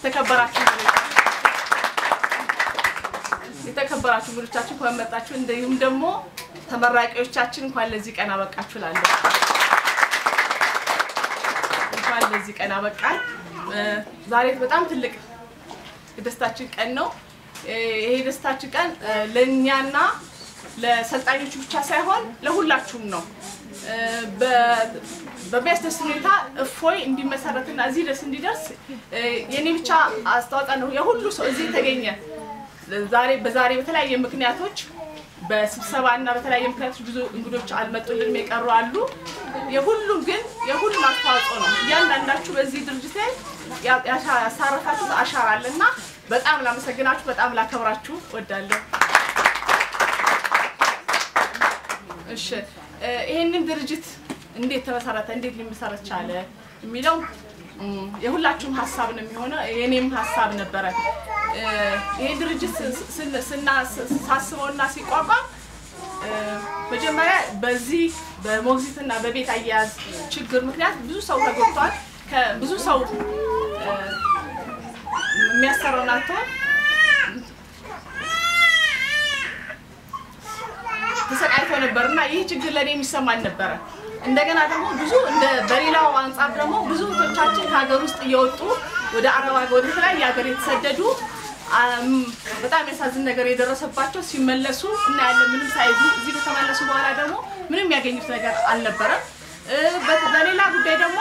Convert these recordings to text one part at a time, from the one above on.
የተከበራችሁ የተከበራችሁ እንግዶቻችን እንኳን መጣችሁ። እንዲሁም ደግሞ ተመራቂዎቻችን እንኳን ለዚህ ቀን አበቃችሁ እላለሁ። እንኳን ለዚህ ቀን አበቃን። ዛሬ በጣም ትልቅ የደስታችን ቀን ነው። ይሄ የደስታችን ቀን ለእኛና ለሰልጣኞቹ ብቻ ሳይሆን ለሁላችሁም ነው። በሚያስደስት ሁኔታ እፎይ እንዲመሰረትና እዚህ ድረስ እንዲደርስ የኔ ብቻ አስተዋጽኦ ነው። የሁሉ ሰው እዚህ የተገኘ ዛሬ በዛሬ በተለያየ ምክንያቶች በስብሰባ እና በተለያየ ምክንያቶች ብዙ እንግዶች አልመጡልንም፣ የቀሩ አሉ። የሁሉም ግን የሁሉም አስተዋጽኦ ነው። እያንዳንዳችሁ በዚህ ድርጅት ላይ ያሳረፋችሁት አሻራ አለ እና በጣም ላመሰግናችሁ፣ በጣም ላከብራችሁ ወዳለሁ። እሺ ይሄንን ድርጅት እንዴት ተመሰረተ፣ እንዴት ሊመሰረት ቻለ የሚለው የሁላችሁም ሀሳብ ነው የሚሆነው። የኔም ሀሳብ ነበረ። ይሄ ድርጅት ሳስበውና ሲቋቋም መጀመሪያ በዚህ በሞግዚትና በቤት አያያዝ ችግር ምክንያት ብዙ ሰው ተጎድቷል። ብዙ ሰው የሚያሰራውን አጥቷል። ተሰቃይቶ ነበር እና ይህ ችግር ለእኔ የሚሰማኝ ነበረ። እንደገና ደግሞ ብዙ እንደ በሌላው አንጻር ደግሞ ብዙ እህቶቻችን ከሀገር ውስጥ እየወጡ ወደ አረብ ሀገር ወደ ተለያየ ሀገር የተሰደዱ በጣም የሚያሳዝን ነገር የደረሰባቸው ሲመለሱ እናያለን። ምንም ሳይዙ እዚህ ከተመለሱ በኋላ ደግሞ ምንም ያገኙት ነገር አልነበረም። በሌላ ጉዳይ ደግሞ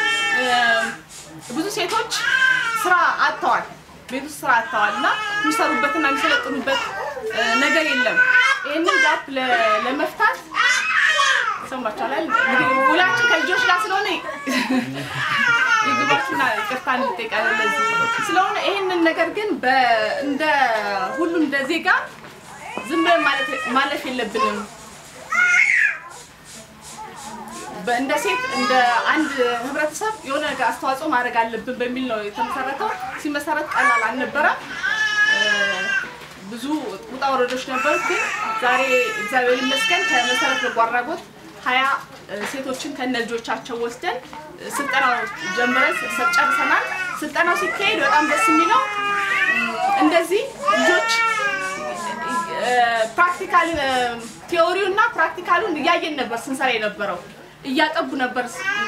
ብዙ ሴቶች ስራ አጥተዋል። ቤት ውስጥ ስራ አጥተዋል እና የሚሰሩበትና የሚሰለጥኑበት ነገር የለም። ይህንን ጋፕ ለመፍታት ሰማችኋል። እንግዲህ ውላችን ከልጆች ጋር ስለሆነ የግባችሁና ይቅርታ እንጠይቃለን ለዚህ ስለሆነ ይህንን ነገር ግን እንደ ሁሉም እንደ ዜጋ ዝም ብለን ማለፍ የለብንም። እንደ ሴት እንደ አንድ ህብረተሰብ የሆነ ነገር አስተዋጽኦ ማድረግ አለብን በሚል ነው የተመሰረተው። ሲመሰረት ቀላል አልነበረም። ብዙ ውጣ ወረዶች ነበሩት። ግን ዛሬ እግዚአብሔር ይመስገን ከመሰረት በጎ አድራጎት ሀያ ሴቶችን ከነ ልጆቻቸው ወስደን ስልጠናው ጀምረን ጨርሰናል። ስልጠናው ሲካሄድ በጣም ደስ የሚለው እንደዚህ ልጆች ፕራክቲካል ቲዎሪው እና ፕራክቲካሉን እያየን ነበር ስንሰራ የነበረው እያጠቡ ነበር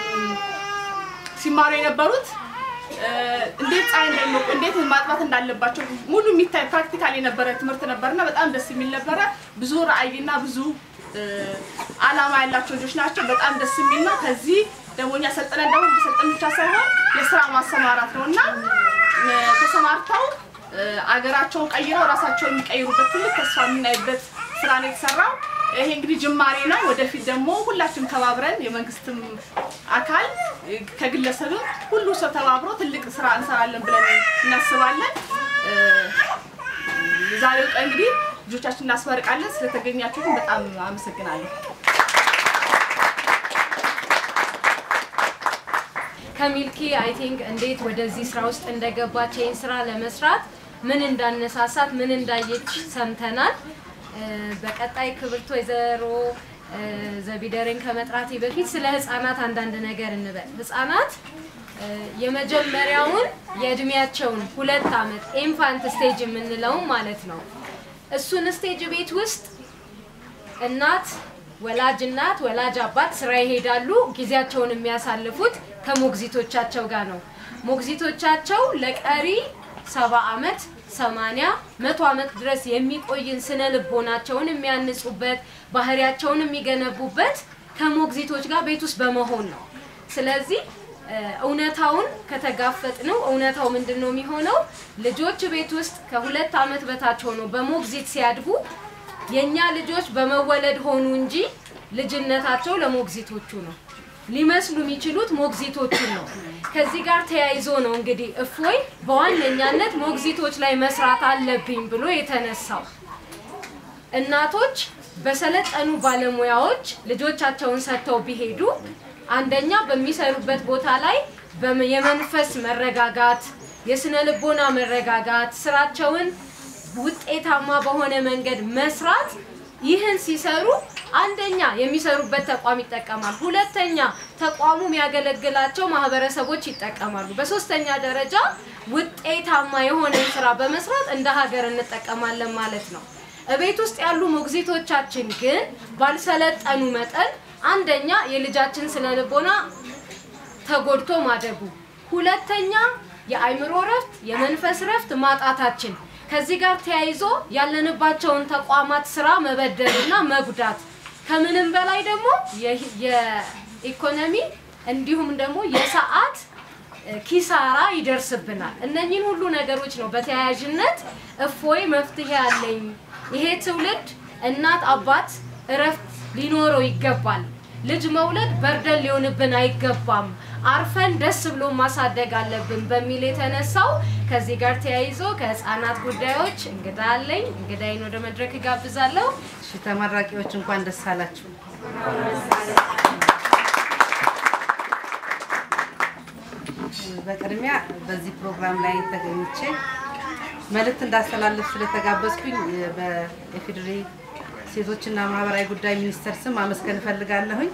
ሲማሩ የነበሩት እንዴት ፀሐይ እንደሚሞቁ እንዴት ማጥባት እንዳለባቸው ሙሉ የሚታይ ፕራክቲካል የነበረ ትምህርት ነበርና በጣም ደስ የሚል ነበረ። ብዙ ራዕይና ብዙ አላማ ያላቸው ልጆች ናቸው። በጣም ደስ የሚል ነው። ከዚህ ደግሞ እኛ ሰልጥነን ደግሞ መሰልጠን ብቻ ሳይሆን የስራ ማሰማራት ነው እና ተሰማርተው አገራቸውን ቀይረው ራሳቸውን የሚቀይሩበት ትልቅ ተስፋ የምናይበት ስራ ነው የተሰራው። ይሄ እንግዲህ ጅማሬ ነው። ወደፊት ደግሞ ሁላችንም ተባብረን የመንግስትም አካል ከግለሰብም ሁሉ ሰው ተባብሮ ትልቅ ስራ እንሰራለን ብለን እናስባለን። ዛሬው ቀን እንግዲህ ልጆቻችን እናስመርቃለን። ስለተገኛችሁ ግን በጣም አመሰግናለሁ። ከሚልኪ አይ ቲንክ እንዴት ወደዚህ ስራ ውስጥ እንደገባች ይህን ስራ ለመስራት ምን እንዳነሳሳት ምን እንዳየች ሰምተናል። በቀጣይ ክብርት ወይዘሮ ዘቢደርን ከመጥራቴ በፊት ስለ ህፃናት አንዳንድ ነገር እንበል። ህፃናት የመጀመሪያውን የእድሜያቸውን ሁለት አመት ኢንፋንት ስቴጅ የምንለውን ማለት ነው። እሱን ስቴጅ ቤት ውስጥ እናት ወላጅ እናት ወላጅ አባት ስራ ይሄዳሉ። ጊዜያቸውን የሚያሳልፉት ከሞግዚቶቻቸው ጋር ነው። ሞግዚቶቻቸው ለቀሪ ሰባ አመት ሰማንያ መቶ አመት ድረስ የሚቆይን ስነ ልቦናቸውን የሚያንጹበት ባህሪያቸውን የሚገነቡበት ከሞግዚቶች ጋር ቤት ውስጥ በመሆን ነው። ስለዚህ እውነታውን ከተጋፈጥ ነው እውነታው ምንድን ነው የሚሆነው? ልጆች ቤት ውስጥ ከሁለት አመት በታች ሆኖ በሞግዚት ሲያድጉ የእኛ ልጆች በመወለድ ሆኑ እንጂ ልጅነታቸው ለሞግዚቶቹ ነው። ሊመስሉ የሚችሉት ሞግዚቶቹን ነው። ከዚህ ጋር ተያይዞ ነው እንግዲህ እፎይ በዋነኛነት ሞግዚቶች ላይ መስራት አለብኝ ብሎ የተነሳው። እናቶች በሰለጠኑ ባለሙያዎች ልጆቻቸውን ሰጥተው ቢሄዱ አንደኛ በሚሰሩበት ቦታ ላይ የመንፈስ መረጋጋት፣ የስነ ልቦና መረጋጋት፣ ስራቸውን ውጤታማ በሆነ መንገድ መስራት ይህን ሲሰሩ አንደኛ የሚሰሩበት ተቋም ይጠቀማል። ሁለተኛ ተቋሙ የሚያገለግላቸው ማህበረሰቦች ይጠቀማሉ። በሶስተኛ ደረጃ ውጤታማ የሆነ ስራ በመስራት እንደ ሀገር እንጠቀማለን ማለት ነው። እቤት ውስጥ ያሉ ሞግዚቶቻችን ግን ባልሰለጠኑ መጠን አንደኛ የልጃችን ስነ ልቦና ተጎድቶ ማደጉ፣ ሁለተኛ የአይምሮ ረፍት፣ የመንፈስ ረፍት ማጣታችን ከዚህ ጋር ተያይዞ ያለንባቸውን ተቋማት ስራ መበደልና መጉዳት ከምንም በላይ ደግሞ የ- የኢኮኖሚ እንዲሁም ደግሞ የሰዓት እ፣ ኪሳራ ይደርስብናል። እነኚህን ሁሉ ነገሮች ነው በተያያዥነት እፎይ መፍትሄ አለኝ ይሄ ትውልድ እናት አባት እረፍት ሊኖረው ይገባል። ልጅ መውለድ በርደን ሊሆንብን አይገባም። አርፈን ደስ ብሎ ማሳደግ አለብን በሚል የተነሳው ከዚህ ጋር ተያይዞ ከህፃናት ጉዳዮች እንግዳ አለኝ። እንግዳይን ወደ መድረክ እጋብዛለሁ። እሺ ተመራቂዎች እንኳን ደስ አላችሁ። በቅድሚያ በዚህ ፕሮግራም ላይ ተገኝቼ መልእክት እንዳስተላልፍ ስለተጋበዝኩኝ በኢፌዴሪ ሴቶችና ማህበራዊ ጉዳይ ሚኒስቴር ስም አመስገን እፈልጋለሁኝ።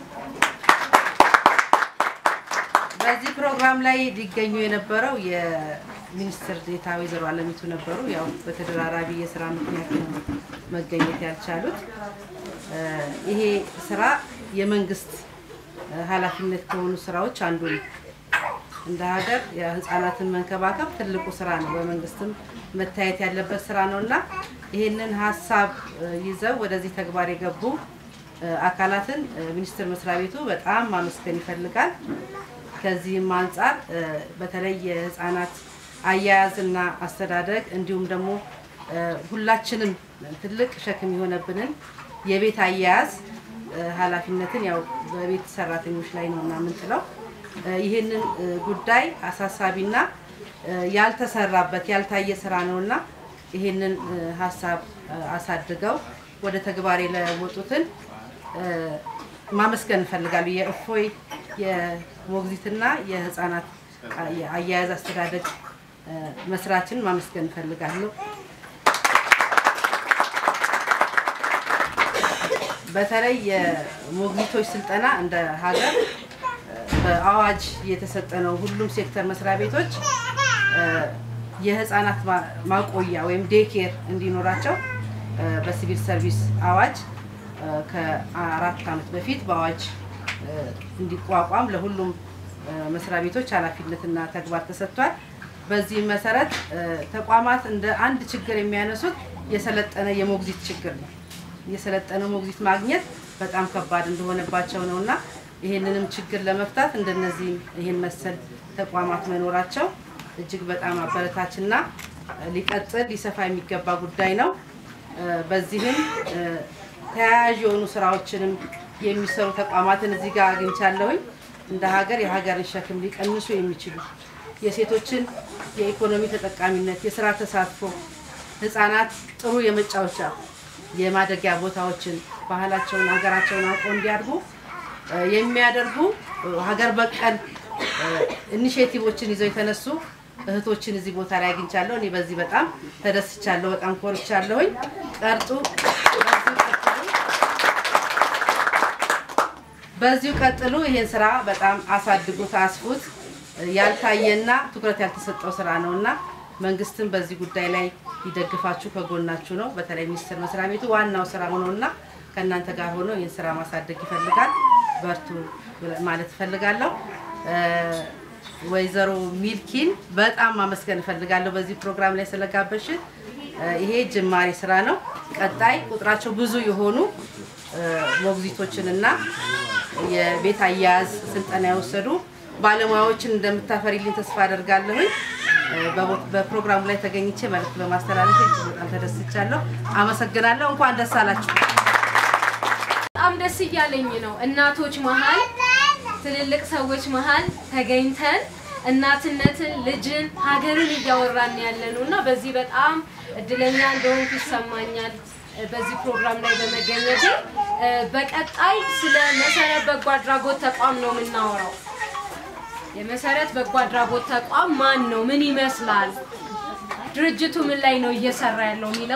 በዚህ ፕሮግራም ላይ ሊገኙ የነበረው የሚኒስትር ዴኤታ ወይዘሮ አለሚቱ ነበሩ። ያው በተደራራቢ የስራ ምክንያት ነው መገኘት ያልቻሉት። እ፣ ይሄ ስራ የመንግስት እ፣ ኃላፊነት ከሆኑ ስራዎች አንዱ ነው። እንደ ሀገር የህፃናትን መንከባከብ ትልቁ ስራ ነው። በመንግስትም መታየት ያለበት ስራ ነው እና ይህንን ሀሳብ እ፣ ይዘው ወደዚህ ተግባር የገቡ እ፣ አካላትን እ፣ ሚኒስቴር መስሪያ ቤቱ በጣም ማመስገን ይፈልጋል። ከዚህም አንጻር እ፣ በተለይ የህፃናት አያያዝና አስተዳደግ እንዲሁም ደግሞ እ፣ ሁላችንም ትልቅ ሸክም የሆነብንን የቤት አያያዝ እ፣ ኃላፊነትን ያው በቤት ሰራተኞች ላይ ነው እና የምንጥለው እ፣ ይህንን እ፣ ጉዳይ አሳሳቢና እ፣ ያልተሰራበት ያልታየ ስራ ነውና ይህንን እ፣ ሀሳብ እ፣ አሳድገው ወደ ተግባር የለወጡትን እ፣ ማመስገን እንፈልጋሉ። የእፎይ የሞግዚትና የህፃናት አ- የአያያዝ አስተዳደግ እ፣ መስራችን ማመስገን እንፈልጋለሁ። በተለይ የሞግዚቶች ስልጠና እንደ ሀገር እ፣ በአዋጅ የተሰጠ ነው። ሁሉም ሴክተር መስሪያ ቤቶች እ፣ የህፃናት ማ- ማቆያ ወይም ዴኬር እንዲኖራቸው እ፣ በሲቪል ሰርቪስ አዋጅ እ፣ ከአራት ዓመት በፊት በአዋጅ እ፣ እንዲቋቋም ለሁሉም እ፣ መስሪያ ቤቶች ኃላፊነትና ተግባር ተሰጥቷል። በዚህም መሰረት እ፣ ተቋማት እንደ አንድ ችግር የሚያነሱት የሰለጠነ የሞግዚት ችግር ነው። የሰለጠነ ሞግዚት ማግኘት በጣም ከባድ እንደሆነባቸው ነው እና ይህንንም ችግር ለመፍታት እንደነዚህ ይህን መሰል ተቋማት መኖራቸው እጅግ በጣም አበረታችና እ፣ ሊቀጥል ሊሰፋ የሚገባ ጉዳይ ነው። እ፣ በዚህም እ፣ ተያያዥ የሆኑ ስራዎችንም የሚሰሩ ተቋማትን እዚህ ጋር አግኝቻለሁኝ። እንደ ሀገር የሀገርን ሸክም ሊቀንሱ የሚችሉ የሴቶችን የኢኮኖሚ ተጠቃሚነት፣ የስራ ተሳትፎ፣ ህፃናት ጥሩ የመጫወቻ የማደጊያ ቦታዎችን ባህላቸውን፣ ሀገራቸውን አውቀው እንዲያድጉ እ፣ የሚያደርጉ እ፣ ሀገር በቀል እ፣ ኢኒሼቲቮችን ይዘው የተነሱ እህቶችን እዚህ ቦታ ላይ አግኝቻለሁ። እኔ በዚህ በጣም ተደስቻለሁ፣ በጣም ኮርቻለሁኝ። ቀርጡ በዚሁ ቀጥሉ። በዚሁ ቀጥሉ። ይሄን ስራ በጣም አሳድጉት፣ አስፉት። ያልታየና ትኩረት ያልተሰጠው ስራ ነው እና መንግስትም በዚህ ጉዳይ ላይ ሊደግፋችሁ ከጎናችሁ ነው። በተለይ ሚኒስቴር መስሪያ ቤቱ ዋናው ስራ ሆኖና ከእናንተ ጋር ሆኖ ይህን ስራ ማሳደግ ይፈልጋል። በርቱ ማለት እፈልጋለሁ። እ፣ ወይዘሮ ሚልኪን በጣም ማመስገን እፈልጋለሁ በዚህ ፕሮግራም ላይ ስለጋበሽን። እ፣ ይሄ ጅማሬ ስራ ነው። ቀጣይ ቁጥራቸው ብዙ የሆኑ እ፣ ሞግዚቶችንና የቤት አያያዝ ስልጠና የወሰዱ ባለሙያዎችን እንደምታፈሪልኝ ተስፋ አደርጋለሁኝ። እ፣ በቦ- በፕሮግራሙ ላይ ተገኝቼ መልዕክት በማስተላለፍ እጅግ በጣም ተደስቻለሁ። አመሰግናለሁ። እንኳን ደስ አላችሁ። በጣም ደስ እያለኝ ነው። እናቶች መሀል ትልልቅ ሰዎች መሀል ተገኝተን እናትነትን፣ ልጅን፣ ሀገርን እያወራን ያለ ነው እና በዚህ በጣም እድለኛ እንደሆንኩ ይሰማኛል እ፣ በዚህ ፕሮግራም ላይ በመገኘቴ። እ፣ በቀጣይ ስለ መሰረት በጎ አድራጎት ተቋም ነው የምናወራው። የመሰረት በጎ አድራጎት ተቋም ማን ነው? ምን ይመስላል? ድርጅቱ ምን ላይ ነው እየሰራ ያለው የሚለውን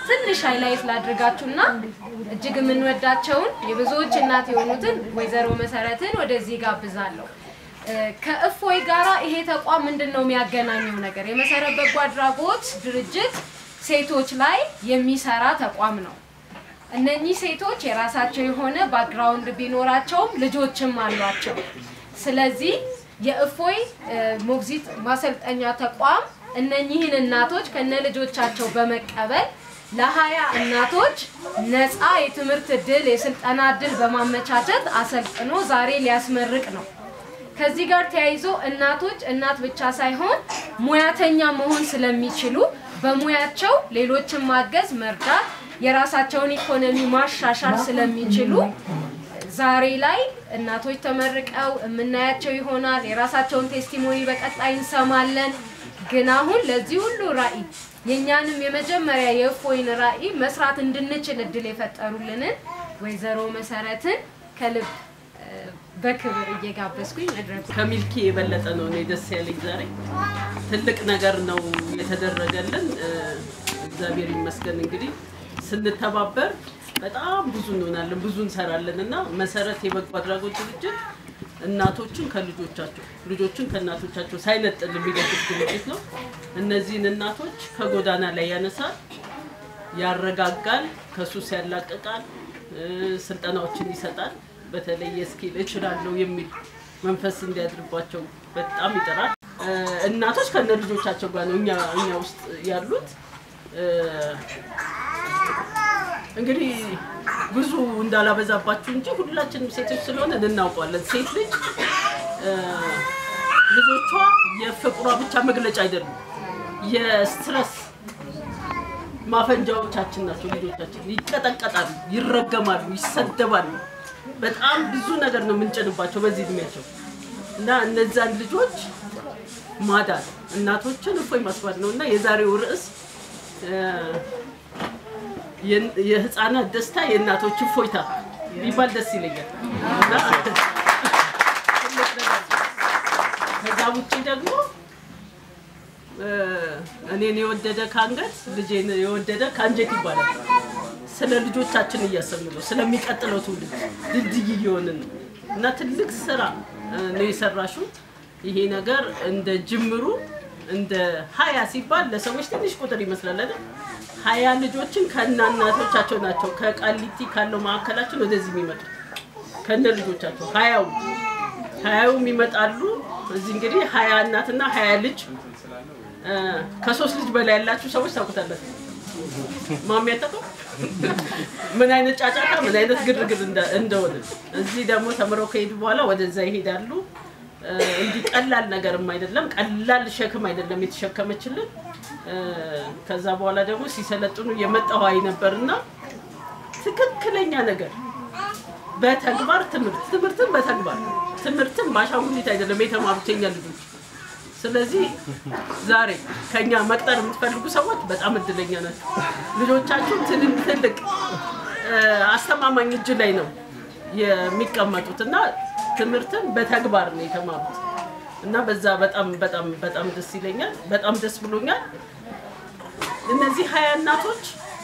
ትንሽ ሃይላይት ላድርጋችሁና እጅግ የምንወዳቸውን የብዙዎች እናት የሆኑትን ወይዘሮ መሰረትን ወደዚህ ጋብዛለሁ። እ፣ ከእፎይ ጋራ ይሄ ተቋም ምንድን ነው የሚያገናኘው ነገር? የመሰረት በጎ አድራጎት ድርጅት ሴቶች ላይ የሚሰራ ተቋም ነው። እነኚህ ሴቶች የራሳቸው የሆነ ባክግራውንድ ቢኖራቸውም ልጆችም አሏቸው። ስለዚህ የእፎይ እ፣ ሞግዚት ማሰልጠኛ ተቋም እነኚህን እናቶች ከነ ልጆቻቸው በመቀበል ለሀያ እናቶች ነፃ የትምህርት እድል የስልጠና እድል በማመቻቸት አሰልጥኖ ዛሬ ሊያስመርቅ ነው። ከዚህ ጋር ተያይዞ እናቶች እናት ብቻ ሳይሆን ሙያተኛ መሆን ስለሚችሉ በሙያቸው ሌሎችን ማገዝ፣ መርዳት፣ የራሳቸውን ኢኮኖሚ ማሻሻል ስለሚችሉ ዛሬ ላይ እናቶች ተመርቀው የምናያቸው ይሆናል። የራሳቸውን ቴስቲሞኒ በቀጣይ እንሰማለን። ግን አሁን ለዚህ ሁሉ ራዕይ የእኛንም የመጀመሪያ የእፎይን ራዕይ መስራት እንድንችል እድል የፈጠሩልንን ወይዘሮ መሰረትን ከልብ እ፣ በክብር እየጋበዝኩኝ መድረኩ ከሚልኪ የበለጠ ነው እኔ ደስ ያለኝ ዛሬ ትልቅ ነገር ነው የተደረገልን። እ፣ እግዚአብሔር ይመስገን። እንግዲህ ስንተባበር በጣም ብዙ እንሆናለን፣ ብዙ እንሰራለን እና መሰረት የበጎ አድራጎት ድርጅት እናቶችን ከልጆቻቸው ልጆችን ከእናቶቻቸው ሳይነጥል የሚደግፍ ድርጅት ነው። እነዚህን እናቶች ከጎዳና ላይ ያነሳል፣ ያረጋጋል፣ ከሱስ ያላቅቃል፣ እ፣ ስልጠናዎችን ይሰጣል። በተለይ የስኪል እችላለሁ የሚል መንፈስ እንዲያድርባቸው በጣም ይጥራል። እ፣ እናቶች ከነ ልጆቻቸው ጋር ነው እኛ እኛ ውስጥ ያሉት። እ፣ እንግዲህ ብዙ እንዳላበዛባችሁ እንጂ ሁላችንም ሴቶች ስለሆነ እናውቀዋለን። ሴት ልጅ እ፣ ልጆቿ የፍቅሯ ብቻ መግለጫ አይደሉም፣ የስትረስ ማፈንጃዎቻችን ናቸው። ልጆቻችን ይቀጠቀጣሉ፣ ይረገማሉ፣ ይሰደባሉ። በጣም ብዙ ነገር ነው የምንጭንባቸው በዚህ እድሜያቸው እና እነዛን ልጆች ማዳን እናቶችን እፎይ ማስባል ነው እና የዛሬው ርዕስ እ፣ የን- የህፃናት ደስታ የእናቶች እፎይታ ቢባል ደስ ይለኛል እና ትልቅ ነገር ነው። ከዛ ውጭ ደግሞ እ፣ እኔን የወደደ ከአንገት ልጄን የወደደ ከአንጀት ይባላል። ስለ ልጆቻችን እያሰብን ነው፣ ስለሚቀጥለው ትውልድ ድልድይ እየሆንን ነው እና ትልቅ ስራ እ፣ ነው የሰራሽው። ይሄ ነገር እንደ ጅምሩ እንደ ሀያ ሲባል ለሰዎች ትንሽ ቁጥር ይመስላል አይደል? ሀያ ልጆችን ከነ እናቶቻቸው ናቸው ከቃሊቲ ካለው ማዕከላችን ወደዚህ የሚመጡት ከነ ልጆቻቸው ሀያው ሀያውም ይመጣሉ። እዚህ እንግዲህ ሀያ እናትና ሀያ ልጅ እ፣ ከሶስት ልጅ በላይ ያላችሁ ሰዎች ታውቁታላችሁ። ማሚ ያጠቀው ምን አይነት ጫጫታ ምን አይነት ግርግር እንደ- እንደሆነ እዚህ ደግሞ ተምረው ከሄዱ በኋላ ወደዛ ይሄዳሉ። እ፣ እንዲህ ቀላል ነገርም አይደለም፣ ቀላል ሸክም አይደለም የተሸከመችልን። እ፣ ከዛ በኋላ ደግሞ ሲሰለጥኑ የመጣው አይ ነበርና ትክክለኛ ነገር በተግባር ትምህርት ትምህርትን በተግባር ትምህርትን በአሻንጉሊት አይደለም የተማሩት የኛ ልጆች። ስለዚህ ዛሬ ከኛ መቅጠር የምትፈልጉ ሰዎች በጣም እድለኛ ናቸው። ልጆቻችሁ ትልቅ ትልቅ እ፣ አስተማማኝ እጅ ላይ ነው የሚቀመጡት እና ትምህርትን በተግባር ነው የተማሩት እና በዛ በጣም በጣም በጣም ደስ ይለኛል። በጣም ደስ ብሎኛል። እነዚህ ሀያ እናቶች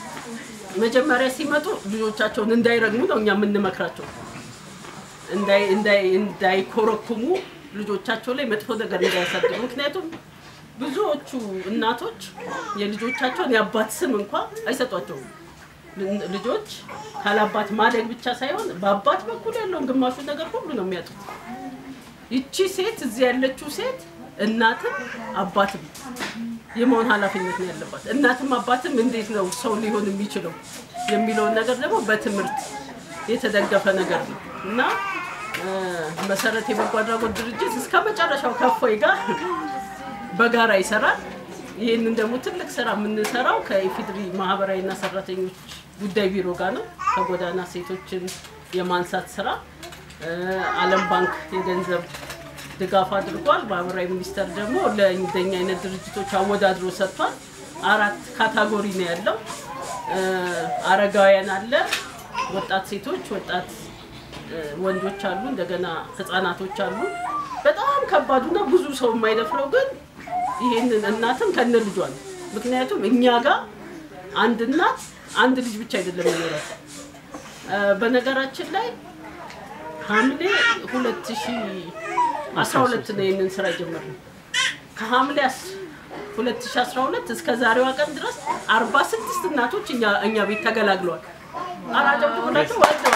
መጀመሪያ ሲመጡ ልጆቻቸውን እንዳይረግሙ ነው እኛ የምንመክራቸው። እንዳይ- እንዳይ- እንዳይኮረኩሙ ልጆቻቸው ላይ መጥፎ ነገር እንዳያሳድሩ። ምክንያቱም ብዙዎቹ እናቶች የልጆቻቸውን የአባት ስም እንኳ አይሰጧቸውም። ል- ልጆች ካላባት ማደግ ብቻ ሳይሆን በአባት በኩል ያለውን ግማሹ ነገር ሁሉ ነው የሚያጡት። ይቺ ሴት እዚህ ያለችው ሴት እናትም አባትም የመሆን ኃላፊነት ነው ያለባት። እናትም አባትም እንዴት ነው ሰው ሊሆን የሚችለው የሚለውን ነገር ደግሞ በትምህርት የተደገፈ ነገር ነው እና እ፣ መሰረት የበጎ አድራጎት ድርጅት እስከ መጨረሻው ከፎይ ጋር በጋራ ይሰራል። ይህንን ደግሞ ትልቅ ስራ የምንሰራው ከኢፌድሪ ማህበራዊና ሰራተኞች ጉዳይ ቢሮ ጋር ነው። ከጎዳና ሴቶችን የማንሳት ስራ እ፣ ዓለም ባንክ የገንዘብ ድጋፍ አድርጓል። ማህበራዊ ሚኒስቴር ደግሞ ለእንደኛ አይነት ድርጅቶች አወዳድሮ ሰጥቷል። አራት ካታጎሪ ነው ያለው። እ፣ አረጋውያን አለ፣ ወጣት ሴቶች፣ ወጣት እ፣ ወንዶች አሉ፣ እንደገና ህፃናቶች አሉ። በጣም ከባዱና ብዙ ሰው የማይደፍረው ግን ይሄንን እናትም ከነ ልጇ ነው። ምክንያቱም እኛ ጋር አንድ እናት አንድ ልጅ ብቻ አይደለም የሚኖራት። እ፣ በነገራችን ላይ ሐምሌ 2012 ነው ይህንን ስራ የጀመርነው። ከሐምሌ 2012 እስከ ዛሬዋ ቀን ድረስ 46 እናቶች እኛ እኛ ቤት ተገላግለዋል። አራጨብጭቡላቸው ወልደዋል።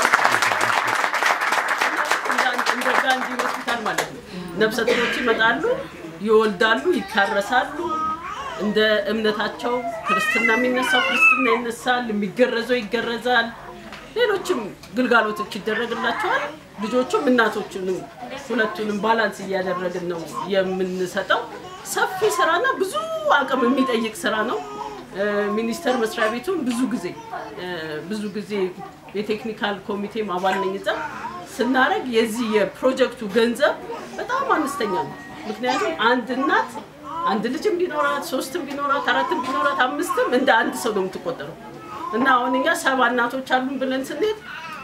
እንደ- እንደ ጋንዲ ሆስፒታል ማለት ነው። ነፍሰ ጡሮች ይመጣሉ፣ ይወልዳሉ፣ ይታረሳሉ። እንደ እምነታቸው ክርስትና የሚነሳው ክርስትና ይነሳል፣ የሚገረዘው ይገረዛል። ሌሎችም ግልጋሎቶች ይደረግላቸዋል። ልጆቹም እናቶቹንም ሁለቱንም ባላንስ እያደረግን ነው የምንሰጠው። ሰፊ ስራና ብዙ አቅም የሚጠይቅ ስራ ነው። እ፣ ሚኒስቴር መስሪያ ቤቱን ብዙ ጊዜ እ፣ ብዙ ጊዜ የቴክኒካል ኮሚቴም አባል ነኝ እዛ ስናደርግ የዚህ የፕሮጀክቱ ገንዘብ በጣም አነስተኛ ነው። ምክንያቱም አንድ እናት አንድ ልጅም ቢኖራት ሶስትም ቢኖራት አራትም ቢኖራት አምስትም እንደ አንድ ሰው ነው የምትቆጠረው እና አሁን እኛ ሰባ እናቶች አሉን ብለን ስንሄድ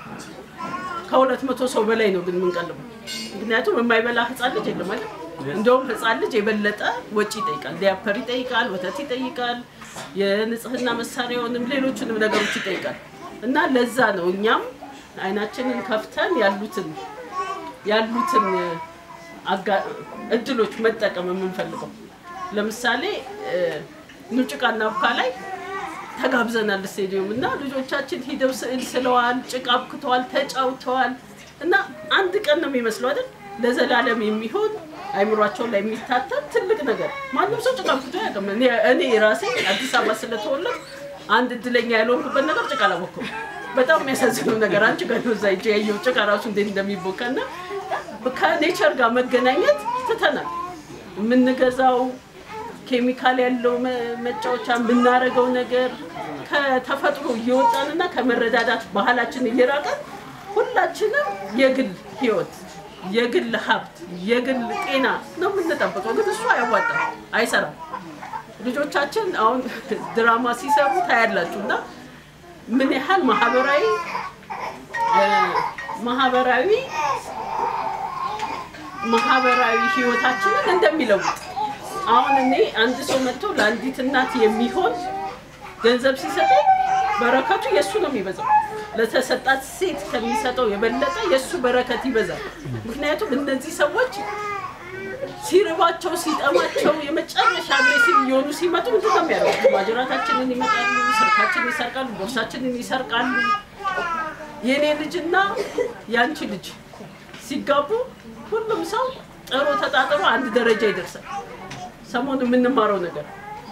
ከሁለት መቶ ሰው በላይ ነው ግን የምንቀልበው። ምክንያቱም የማይበላ ህፃን ልጅ የለም አይደል? እንደውም ህፃን ልጅ የበለጠ ወጪ ይጠይቃል። ዲያፐር ይጠይቃል፣ ወተት ይጠይቃል፣ የንጽህና መሳሪያውንም ሌሎችንም ነገሮች ይጠይቃል። እና ለዛ ነው እኛም አይናችንን ከፍተን ያሉትን ያሉትን አጋ- እድሎች መጠቀም የምንፈልገው ለምሳሌ እ፣ ኑጭቃና አብካ ላይ ተጋብዘናል ስቴዲየም እና ልጆቻችን ሂደው ስዕል ስለዋል፣ ጭቃ አብክተዋል፣ ተጫውተዋል እና አንድ ቀን ነው የሚመስለው አይደል? ለዘላለም የሚሆን አይምሯቸው ላይ የሚታተም ትልቅ ነገር። ማንም ሰው ጭቃ አብክቶ አያውቅም። እኔ እኔ ራሴ አዲስ አበባ ስለተወለድኩ አንድ እድለኛ ያልሆንኩበት ነገር ጭቃ አላቦኩም። በጣም የሚያሳዝነው ነገር አንቺ ጋር ነው እዛ ሂጅ ያየው ጭቃ ራሱ እንዴት እንደሚቦካ እና ከኔቸር ጋር መገናኘት ትተናል። የምንገዛው ኬሚካል ያለው መ- መጫወቻ የምናደርገው ነገር ከተፈጥሮ እየወጣንና ከመረዳዳት ባህላችን እየራቀን ሁላችንም የግል ህይወት፣ የግል ሀብት፣ የግል ጤና ነው የምንጠብቀው። ግን እሱ አያዋጣም፣ አይሰራም። ልጆቻችን አሁን ድራማ ሲሰሩ ታያላችሁ እና ምን ያህል ማህበራዊ እ፣ ማህበራዊ ማህበራዊ ህይወታችንን እንደሚለውጥ አሁን እኔ አንድ ሰው መጥቶ ለአንዲት እናት የሚሆን ገንዘብ ሲሰጠኝ በረከቱ የእሱ ነው የሚበዛው። ለተሰጣት ሴት ከሚሰጠው የበለጠ የእሱ በረከት ይበዛል። ምክንያቱም እነዚህ ሰዎች ሲርባቸው ሲጠማቸው የመጨረሻ አግሬሲቭ እየሆኑ ሲመጡ ምንድን ነው የሚያደርጉት? ማጅራታችንን ይመጣሉ፣ ስልካችንን ይሰርቃሉ፣ ቦርሳችንን ይሰርቃሉ። የእኔ ልጅና የአንቺ ልጅ ሲጋቡ ሁሉም ሰው ጥሮ ተጣጥሮ አንድ ደረጃ ይደርሳል። ሰሞኑ የምንማረው ነገር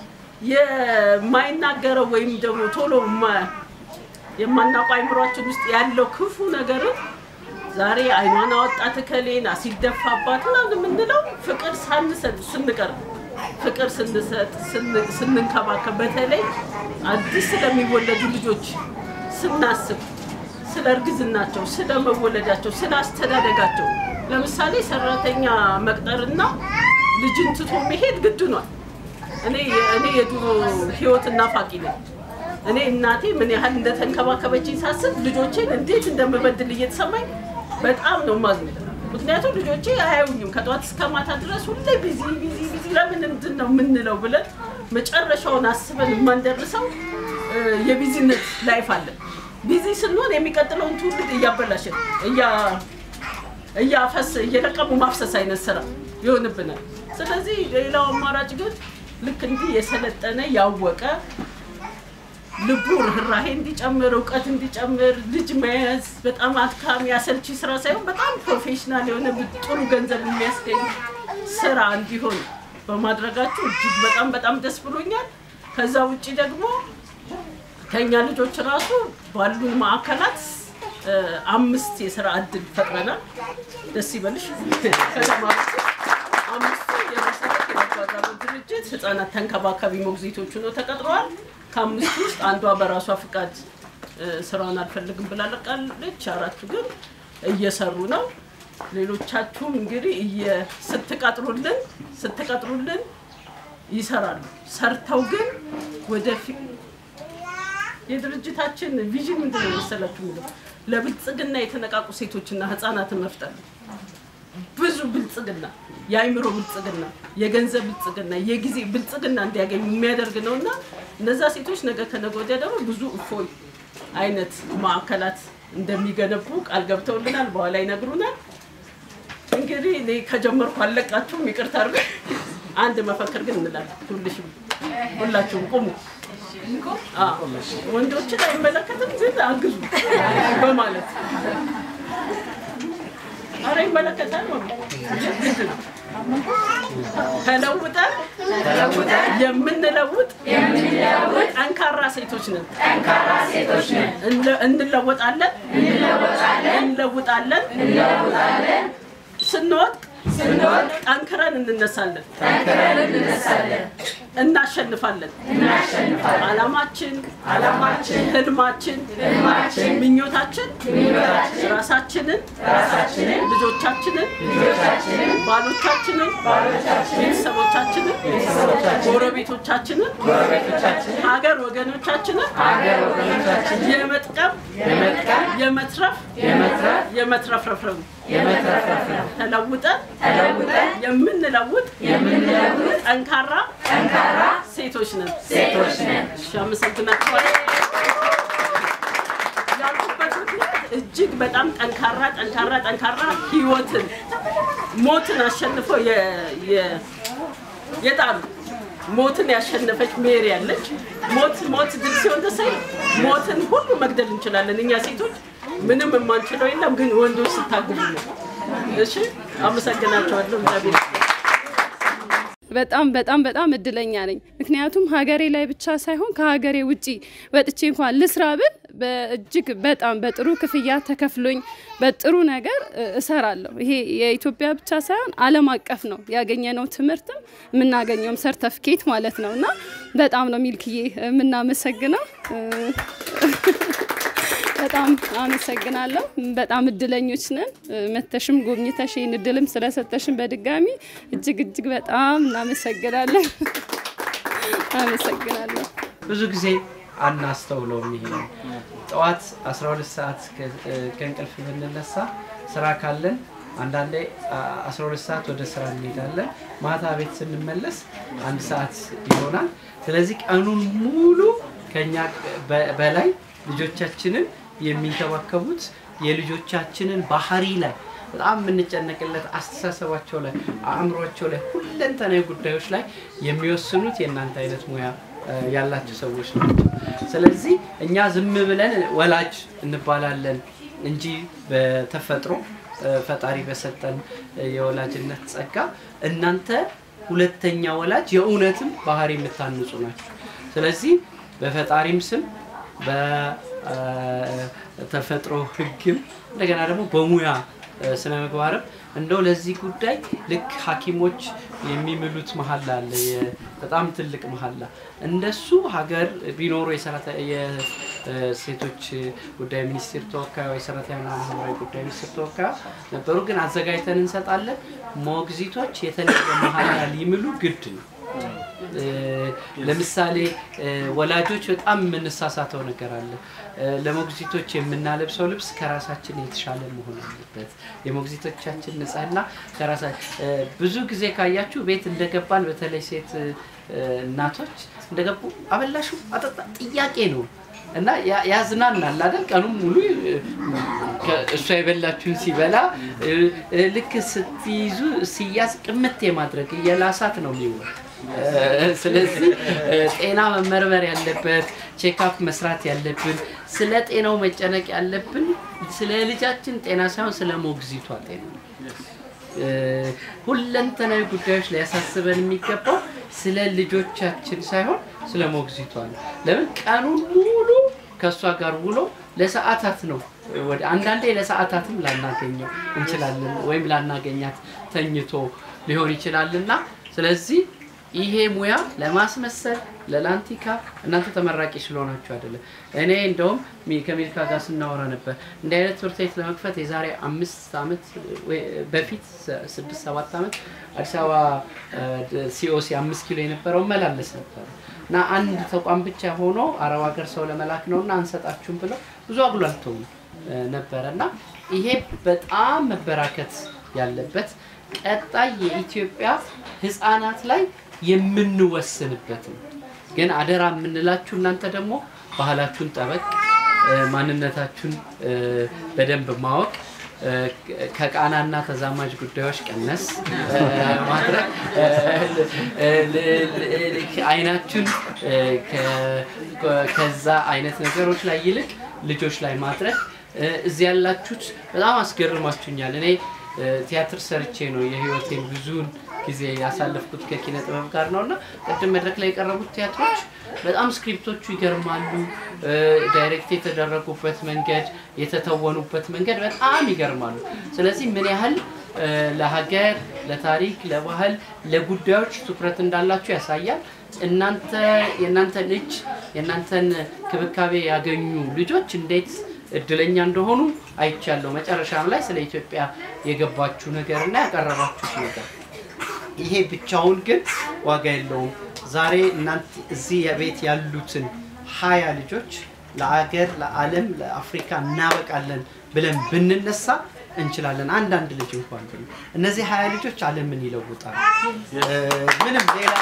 የማይናገረው ወይም ደግሞ ቶሎ የማ- የማናውቀው አይምሯችን ውስጥ ያለው ክፉ ነገርን ዛሬ አይኗን አወጣት እከሌን ሲደፋባት ምናምን የምንለው ፍቅር ሳንሰጥ ስንቀር ፍቅር ስንሰጥ ስን- ስንንከባከብ በተለይ አዲስ ስለሚወለዱ ልጆች ስናስብ ስለ እርግዝናቸው፣ ስለ መወለዳቸው፣ ስለ አስተዳደጋቸው ለምሳሌ ሰራተኛ መቅጠርና ልጅን ትቶ መሄድ ግድ ኗል። እኔ እኔ የድሮ ህይወት ናፋቂ ነኝ። እኔ እናቴ ምን ያህል እንደተንከባከበችኝ ሳስብ ልጆቼን እንዴት እንደምበድል እየተሰማኝ በጣም ነው ማዝነው። ምክንያቱም ልጆቼ አያዩኝም ከጠዋት እስከ ማታ ድረስ ሁሌ ቢዚ ቢዚ ቢዚ ለምን እንትን ነው የምንለው ብለን መጨረሻውን አስበን የማንደርሰው እ፣ የቢዚነት ላይፍ አለን። ቢዚ ስንሆን የሚቀጥለውን ትውልድ እያበላሸን እያ እያፈስ እየለቀሙ ማፍሰስ አይነት ስራ ይሆንብናል። ስለዚህ ሌላው አማራጭ ግን ልክ እንዲህ የሰለጠነ ያወቀ ልቡ ርኅራሄ እንዲጨምር እውቀት እንዲጨምር ልጅ መያዝ በጣም አድካሚ አሰልቺ ስራ ሳይሆን በጣም ፕሮፌሽናል የሆነ ጥሩ ገንዘብ የሚያስገኝ ስራ እንዲሆን በማድረጋችሁ እጅግ በጣም በጣም ደስ ብሎኛል። ከዛ ውጭ ደግሞ ከኛ ልጆች ራሱ ባሉን ማዕከላት እ፣ አምስት የስራ እድል ፈጥረናል። ደስ ይበልሽ። ከተማሩት አምስቱ የመሰረት የበጎ አድራጎት ድርጅት ህጻናት ተንከባካቢ ሞግዚቶቹ ነው ተቀጥረዋል። ከአምስቱ ውስጥ አንዷ በራሷ ፍቃድ እ፣ ስራውን አልፈልግም ብላ ለቃለች። አራቱ ግን እየሰሩ ነው። ሌሎቻችሁም እንግዲህ እየ- ስትቀጥሩልን ስትቀጥሩልን ይሰራሉ። ሰርተው ግን ወደፊት የድርጅታችን ቪዥን ምንድን ነው መሰላችሁ? የሚለው ለብልጽግና የተነቃቁ ሴቶችና ህፃናትን መፍጠር ነው። ብዙ ብልጽግና፣ የአይምሮ ብልጽግና፣ የገንዘብ ብልጽግና፣ የጊዜ ብልጽግና እንዲያገኙ የሚያደርግ ነው እና እነዛ ሴቶች ነገ ከነገ ወዲያ ደግሞ ብዙ እፎይ አይነት ማዕከላት እንደሚገነቡ ቃል ገብተውልናል። በኋላ ይነግሩናል። እንግዲህ እኔ ከጀመርኩ አለቃችሁም ይቅርታ አድርጉ። አንድ መፈክር ግን እንላለን። ሁልሽም ሁላችሁም ቁሙ። አዎ፣ ወንዶችን አይመለከትም ግን አግዙ በማለት አረ ይመለከታል ነው ግድ ነው። ተለውጠን የምንለውጥ ጠንካራ ሴቶች ነን። እንለ- እንለወጣለን እንለውጣለን ስንወድቅ ጠንክረን እንነሳለን እናሸንፋለን። አላማችን አላማችን ህልማችን ምኞታችን ራሳችንን ልጆቻችንን ባሎቻችንን ቤተሰቦቻችንን ጎረቤቶቻችንን ሀገር ወገኖቻችንን የመጥቀም የመትረፍ የመትረፍረፍረፍ ተለውጠን የምንለውጥ ጠንካራ ሴቶች ነን። እሺ፣ አመሰግናችኋለሁ። ያልኩበት ምክንያት እጅግ በጣም ጠንካራ ጠንካራ ጠንካራ ህይወትን ሞትን አሸንፈው የ- የ- የጣሉ ሞትን ያሸነፈች ሜሪ ያለች ሞት ሞት ድል ሲሆን ደሳይ ሞትን ሁሉ መግደል እንችላለን እኛ ሴቶች ምንም የማንችለው የለም ግን ወንዶች ስታግሉ ነው እሺ አመሰግናቸዋለሁ እግዚአብሔር ይስጥልኝ። በጣም በጣም በጣም እድለኛ ነኝ። ምክንያቱም ሀገሬ ላይ ብቻ ሳይሆን ከሀገሬ ውጪ ወጥቼ እንኳን ልስራ ብል በእጅግ በጣም በጥሩ ክፍያ ተከፍሎኝ በጥሩ ነገር እ፣ እሰራለሁ። ይሄ የኢትዮጵያ ብቻ ሳይሆን ዓለም አቀፍ ነው ያገኘነው ትምህርትም የምናገኘውም ሰርተፍኬት ማለት ነው እና በጣም ነው ሚልክዬ የምናመሰግነው። እ፣ በጣም አመሰግናለሁ። በጣም እድለኞች ነን። መተሽም ጎብኝተሽ ይህን እድልም ስለሰጠሽን በድጋሚ እጅግ እጅግ በጣም እናመሰግናለን። አመሰግናለሁ። ብዙ ጊዜ አናስተውለውም። ይሄ ነው ጠዋት 12 ሰዓት ከ- ከእንቅልፍ ብንነሳ ስራ ካለን አንዳንዴ አ- 12 ሰዓት ወደ ስራ እንሄዳለን። ማታ ቤት ስንመለስ አንድ ሰዓት ይሆናል። ስለዚህ ቀኑን ሙሉ ከኛ በ- በላይ ልጆቻችንን የሚንከባከቡት የልጆቻችንን ባህሪ ላይ በጣም የምንጨነቅለት አስተሳሰባቸው ላይ አእምሯቸው ላይ ሁለንተናዊ ጉዳዮች ላይ የሚወስኑት የእናንተ አይነት ሙያ እ፣ ያላቸው ሰዎች ናቸው። ስለዚህ እኛ ዝም ብለን ወላጅ እንባላለን እንጂ በተፈጥሮ እ፣ ፈጣሪ በሰጠን እ፣ የወላጅነት ጸጋ እናንተ ሁለተኛ ወላጅ የእውነትም ባህሪ የምታንጹ ናቸው። ስለዚህ በፈጣሪም ስም በተፈጥሮ ሕግም እንደገና ደግሞ በሙያ እ፣ ስነ ምግባርም እንደው ለዚህ ጉዳይ ልክ ሐኪሞች የሚምሉት መሀላ አለ፣ የ- በጣም ትልቅ መሀላ። እንደሱ ሀገር ቢኖሩ የሰራተ- የሴቶች ጉዳይ ሚኒስቴር ተወካዩ የሰራተኛና ማህበራዊ ጉዳይ ሚኒስቴር ተወካዩ ነበሩ፣ ግን አዘጋጅተን እንሰጣለን። ሞግዚቶች የተለየ መሀላ ሊምሉ ግድ ነው። እ፣ ለምሳሌ እ፣ ወላጆች በጣም የምንሳሳተው ነገር አለ። እ፣ ለሞግዚቶች የምናለብሰው ልብስ ከራሳችን የተሻለ መሆን አለበት። የሞግዚቶቻችን ንጽህና ከራሳ እ፣ ብዙ ጊዜ ካያችሁ ቤት እንደገባን በተለይ ሴት እ፣ እናቶች እንደገቡ አበላሹ አጠጣ ጥያቄ ነው እና ያ- ያዝናናል አይደል? ቀኑን ሙሉ እ፣ ከ- እሷ የበላችሁን ሲበላ እ፣ እ፣ ልክ ስትይዙ ሲያዝ ቅምት የማድረግ እየላሳት ነው የሚውል እ፣ ስለዚህ እ፣ ጤና መመርመር ያለበት ቼክአፕ መስራት ያለብን ስለ ጤናው መጨነቅ ያለብን ስለ ልጃችን ጤና ሳይሆን ስለ ሞግዚቷ ጤና ነው። እ፣ ሁለንተናዊ ጉዳዮች ሊያሳስበን የሚገባው ስለ ልጆቻችን ሳይሆን ስለ ሞግዚቷ ነው። ለምን ቀኑን ሙሉ ከእሷ ጋር ውሎ ለሰዓታት ነው ወደ አንዳንዴ ለሰዓታትም ላናገኘው እንችላለን ወይም ላናገኛት ተኝቶ ሊሆን ይችላልና ስለዚህ ይሄ ሙያ ለማስመሰል ለላንቲካ እናንተ ተመራቂ ስለሆናችሁ አይደለም። እኔ እንደውም ሚ- ከሚልካ ጋር ስናወራ ነበር እንዲህ አይነት ትምህርት ቤት ለመክፈት የዛሬ አምስት ዓመት ወይ- በፊት ስ- ስድስት ሰባት ዓመት አዲስ አበባ ሲኦሲ አምስት ኪሎ የነበረው መላለስ ነበር እና አንድ ተቋም ብቻ ሆኖ አረብ ሀገር ሰው ለመላክ ነው እና አንሰጣችሁም ብለው ብዙ አጉላልተው ነበረ እና ይሄ በጣም መበራከት ያለበት ቀጣይ የኢትዮጵያ ህፃናት ላይ የምንወስንበት ነው። ግን አደራ የምንላችሁ እናንተ ደግሞ ባህላችሁን ጠበቅ፣ እ፣ ማንነታችሁን እ፣ በደንብ ማወቅ እ፣ ከቃናና ተዛማጅ ጉዳዮች ቀነስ እ፣ ማድረግ እ፣ እ፣ ል- ል- አይናችሁን እ፣ ከ- ከዛ አይነት ነገሮች ላይ ይልቅ ልጆች ላይ ማድረግ እ፣ እዚህ ያላችሁት በጣም አስገርማችሁኛል። እኔ እ፣ ቲያትር ሰርቼ ነው የህይወቴን ብዙውን ጊዜ ያሳለፍኩት ከኪነ ጥበብ ጋር ነው እና ቅድም መድረክ ላይ የቀረቡት ቲያትሮች በጣም ስክሪፕቶቹ ይገርማሉ። እ፣ ዳይሬክት የተደረጉበት መንገድ፣ የተተወኑበት መንገድ በጣም ይገርማሉ። ስለዚህ ምን ያህል እ፣ ለሀገር፣ ለታሪክ፣ ለባህል፣ ለጉዳዮች ትኩረት እንዳላችሁ ያሳያል። እናንተ የእናንተን እጅ የእናንተን ክብካቤ ያገኙ ልጆች እንዴት እድለኛ እንደሆኑ አይቻለሁ። መጨረሻም ላይ ስለ ኢትዮጵያ የገባችሁ ነገር እና ያቀረባችሁት ነገር ይሄ ብቻውን ግን ዋጋ የለውም። ዛሬ እናንተ እዚህ የቤት ያሉትን ሀያ ልጆች ለአገር፣ ለዓለም፣ ለአፍሪካ እናበቃለን ብለን ብንነሳ እንችላለን። አንዳንድ ልጅ እንኳን ብን እነዚህ ሀያ ልጆች ዓለምን ይለውጣሉ። እ፣ ምንም ሌላ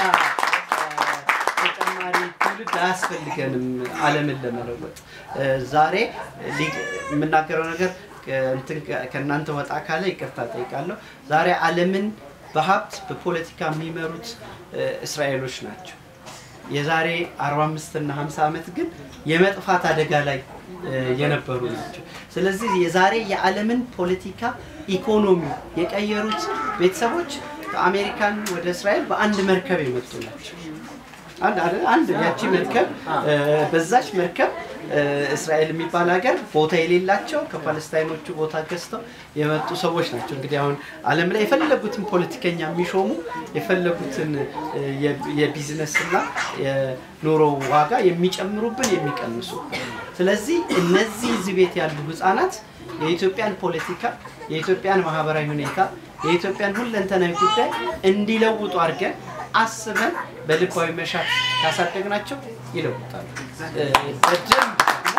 እ፣ ተጨማሪ ትውልድ አያስፈልገንም ዓለምን ለመለወጥ። እ፣ ዛሬ ሊ- የምናገረው ነገር ከእንትን ከ- ከእናንተ ወጣ ካለ ይቅርታ ጠይቃለሁ። ዛሬ ዓለምን በሀብት በፖለቲካ የሚመሩት እ፣ እስራኤሎች ናቸው። የዛሬ 45 እና 50 ዓመት ግን የመጥፋት አደጋ ላይ እ፣ የነበሩ ናቸው። ስለዚህ የዛሬ የዓለምን ፖለቲካ ኢኮኖሚ የቀየሩት ቤተሰቦች ከአሜሪካን ወደ እስራኤል በአንድ መርከብ የመጡ ናቸው። አንድ አይደል? አንድ ያቺ መርከብ እ፣ በዛች መርከብ እ፣ እስራኤል የሚባል ሀገር ቦታ የሌላቸው ከፓለስታይኖቹ ቦታ ገዝተው የመጡ ሰዎች ናቸው። እንግዲህ አሁን ዓለም ላይ የፈለጉትን ፖለቲከኛ የሚሾሙ የፈለጉትን እ፣ የ- የቢዝነስና የኑሮ ዋጋ የሚጨምሩብን የሚቀንሱ። ስለዚህ እነዚህ እዚህ ቤት ያሉ ህጻናት የኢትዮጵያን ፖለቲካ፣ የኢትዮጵያን ማህበራዊ ሁኔታ፣ የኢትዮጵያን ሁለንተናዊ ጉዳይ እንዲለውጡ አድርገን አስበን በልባዊ መሻት ካሳደግናቸው ይለውጣሉ። እ፣ በደንብ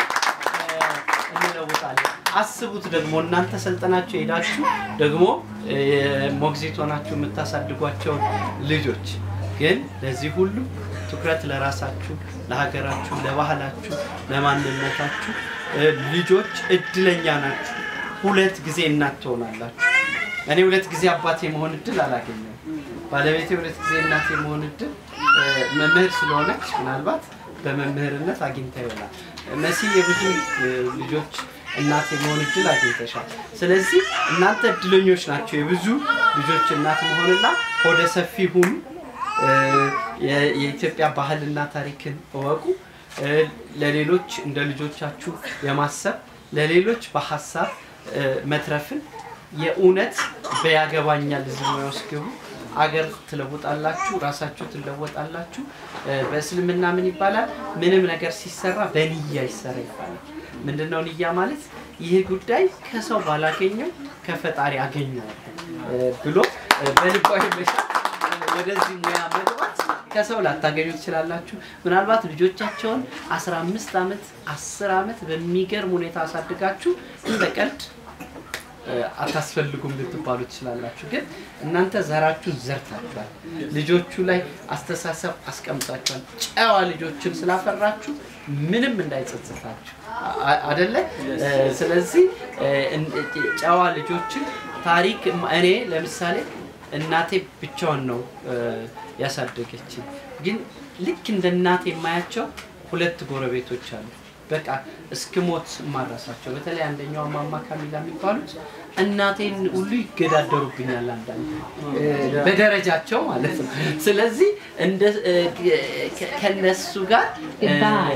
እ፣ እንለውጣለን። አስቡት ደግሞ እናንተ ሰልጠናችሁ ሄዳችሁ ደግሞ እ፣ ሞግዚት ሆናችሁ የምታሳድጓቸውን ልጆች ግን ለዚህ ሁሉ ትኩረት ለራሳችሁ፣ ለሀገራችሁ፣ ለባህላችሁ፣ ለማንነታችሁ እ፣ ልጆች እድለኛ ናችሁ። ሁለት ጊዜ እናት ትሆናላችሁ። እኔ ሁለት ጊዜ አባት የመሆን እድል አላገኘም። ባለቤቴ ሁለት ጊዜ እናት የመሆን እድል እ፣ መምህር ስለሆነች ምናልባት በመምህርነት አግኝታ ይሆናል። መሲ የብዙ እ፣ ልጆች እናት የመሆን እድል አግኝተሻል። ስለዚህ እናንተ እድለኞች ናቸው የብዙ ልጆች እናት መሆንና ሆደ ሰፊ ሁኑ። እ፣ የ- የኢትዮጵያ ባህልና ታሪክን እወቁ። እ፣ ለሌሎች እንደ ልጆቻችሁ የማሰብ ለሌሎች በሀሳብ እ፣ መትረፍን የእውነት በያገባኛል እዚህ ሙያ ውስጥ ግቡ። አገር ትለውጣላችሁ፣ ራሳችሁ ትለወጣላችሁ። እ፣ በእስልምና ምን ይባላል? ምንም ነገር ሲሰራ በንያ ይሰራ ይባላል። ምንድነው ንያ ማለት? ይህ ጉዳይ ከሰው ባላገኘው ከፈጣሪ አገኘዋለሁ እ፣ ብሎ እ፣ በልባዊ መሻት እ፣ ወደዚህ ሙያ መግባት ከሰው ላታገኙ ትችላላችሁ። ምናልባት ልጆቻቸውን 15 ዓመት 10 ዓመት በሚገርም ሁኔታ አሳድጋችሁ እንደ ቀልድ እ፣ አታስፈልጉም ልትባሉ ትችላላችሁ። ግን እናንተ ዘራችሁን ዘርታችኋል። ልጆቹ ላይ አስተሳሰብ አስቀምጣችኋል። ጨዋ ልጆችን ስላፈራችሁ ምንም እንዳይጸጽታችሁ አ- አደለ? እ፣ ስለዚህ እ፣ እን- ጨዋ ልጆችን ታሪክ እኔ ለምሳሌ እናቴ ብቻዋን ነው እ፣ ያሳደገችኝ። ግን ልክ እንደ እናቴ የማያቸው ሁለት ጎረቤቶች አሉ። በቃ እስክሞት ማረሳቸው። በተለይ አንደኛው ማማ ካሚላ የሚባሉት እናቴን ሁሉ ይገዳደሩብኛል፣ አንዳንድ እ፣ በደረጃቸው ማለት ነው። ስለዚህ እንደ እ፣ ከ- ከነሱ ጋር እ፣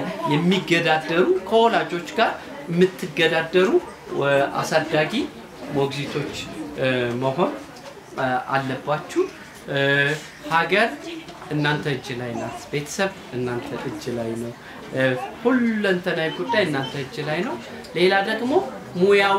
የሚገዳደሩ ከወላጆች ጋር የምትገዳደሩ እ፣ አሳዳጊ ሞግዚቶች እ፣ መሆን እ፣ አለባችሁ። እ፣ ሀገር እናንተ እጅ ላይ ናት። ቤተሰብ እናንተ እጅ ላይ ነው። እ፣ ሁለንተናዊ ጉዳይ እናንተ እጅ ላይ ነው። ሌላ ደግሞ ሙያዊ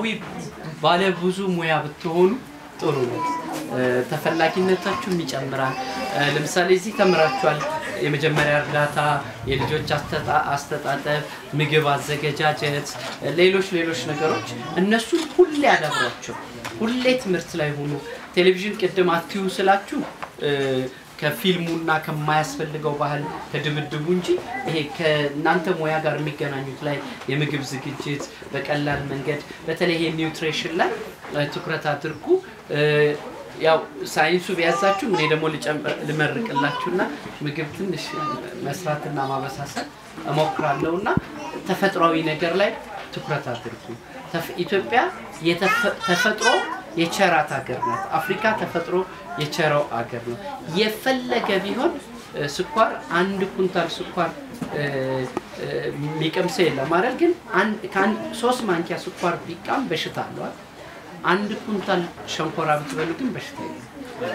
ባለብዙ ሙያ ብትሆኑ ጥሩ ነው። እ፣ ተፈላጊነታችሁም ይጨምራል። እ፣ ለምሳሌ እዚህ ተምራችኋል። የመጀመሪያ እርዳታ፣ የልጆች አስተጣ- አስተጣጠብ፣ ምግብ አዘገጃጀት፣ ሌሎች ሌሎች ነገሮች እነሱን ሁሌ ያዳብሯቸው። ሁሌ ትምህርት ላይ ሁኑ። ቴሌቪዥን ቅድም አትዩ ስላችሁ እ፣ ከፊልሙና ከማያስፈልገው ባህል ከድብድቡ እንጂ ይሄ ከእናንተ ሙያ ጋር የሚገናኙት ላይ የምግብ ዝግጅት በቀላል መንገድ በተለይ ይሄ ኒውትሪሽን ላይ እ፣ ትኩረት አድርጉ። እ፣ ያው ሳይንሱ ቢያዛችሁ እኔ ደግሞ ልጨምር- ልመርቅላችሁና ምግብ ትንሽ መስራትና ማበሳሰል እሞክራለሁ እና ተፈጥሯዊ ነገር ላይ ትኩረት አድርጉ። ተፍ- ኢትዮጵያ የተፈ- ተፈጥሮ የቸራት ሀገር ናት። አፍሪካ ተፈጥሮ የቸረው ሀገር ነው። የፈለገ ቢሆን እ፣ ስኳር አንድ ኩንታል ስኳር እ፣ እ፣ የሚቀምሰው የለም አይደል? ግን አንድ ከአንድ ሶስት ማንኪያ ስኳር ቢቃም በሽታ አለዋል። አንድ ኩንታል ሸንኮራ ብትበሉ ግን በሽታ የለም።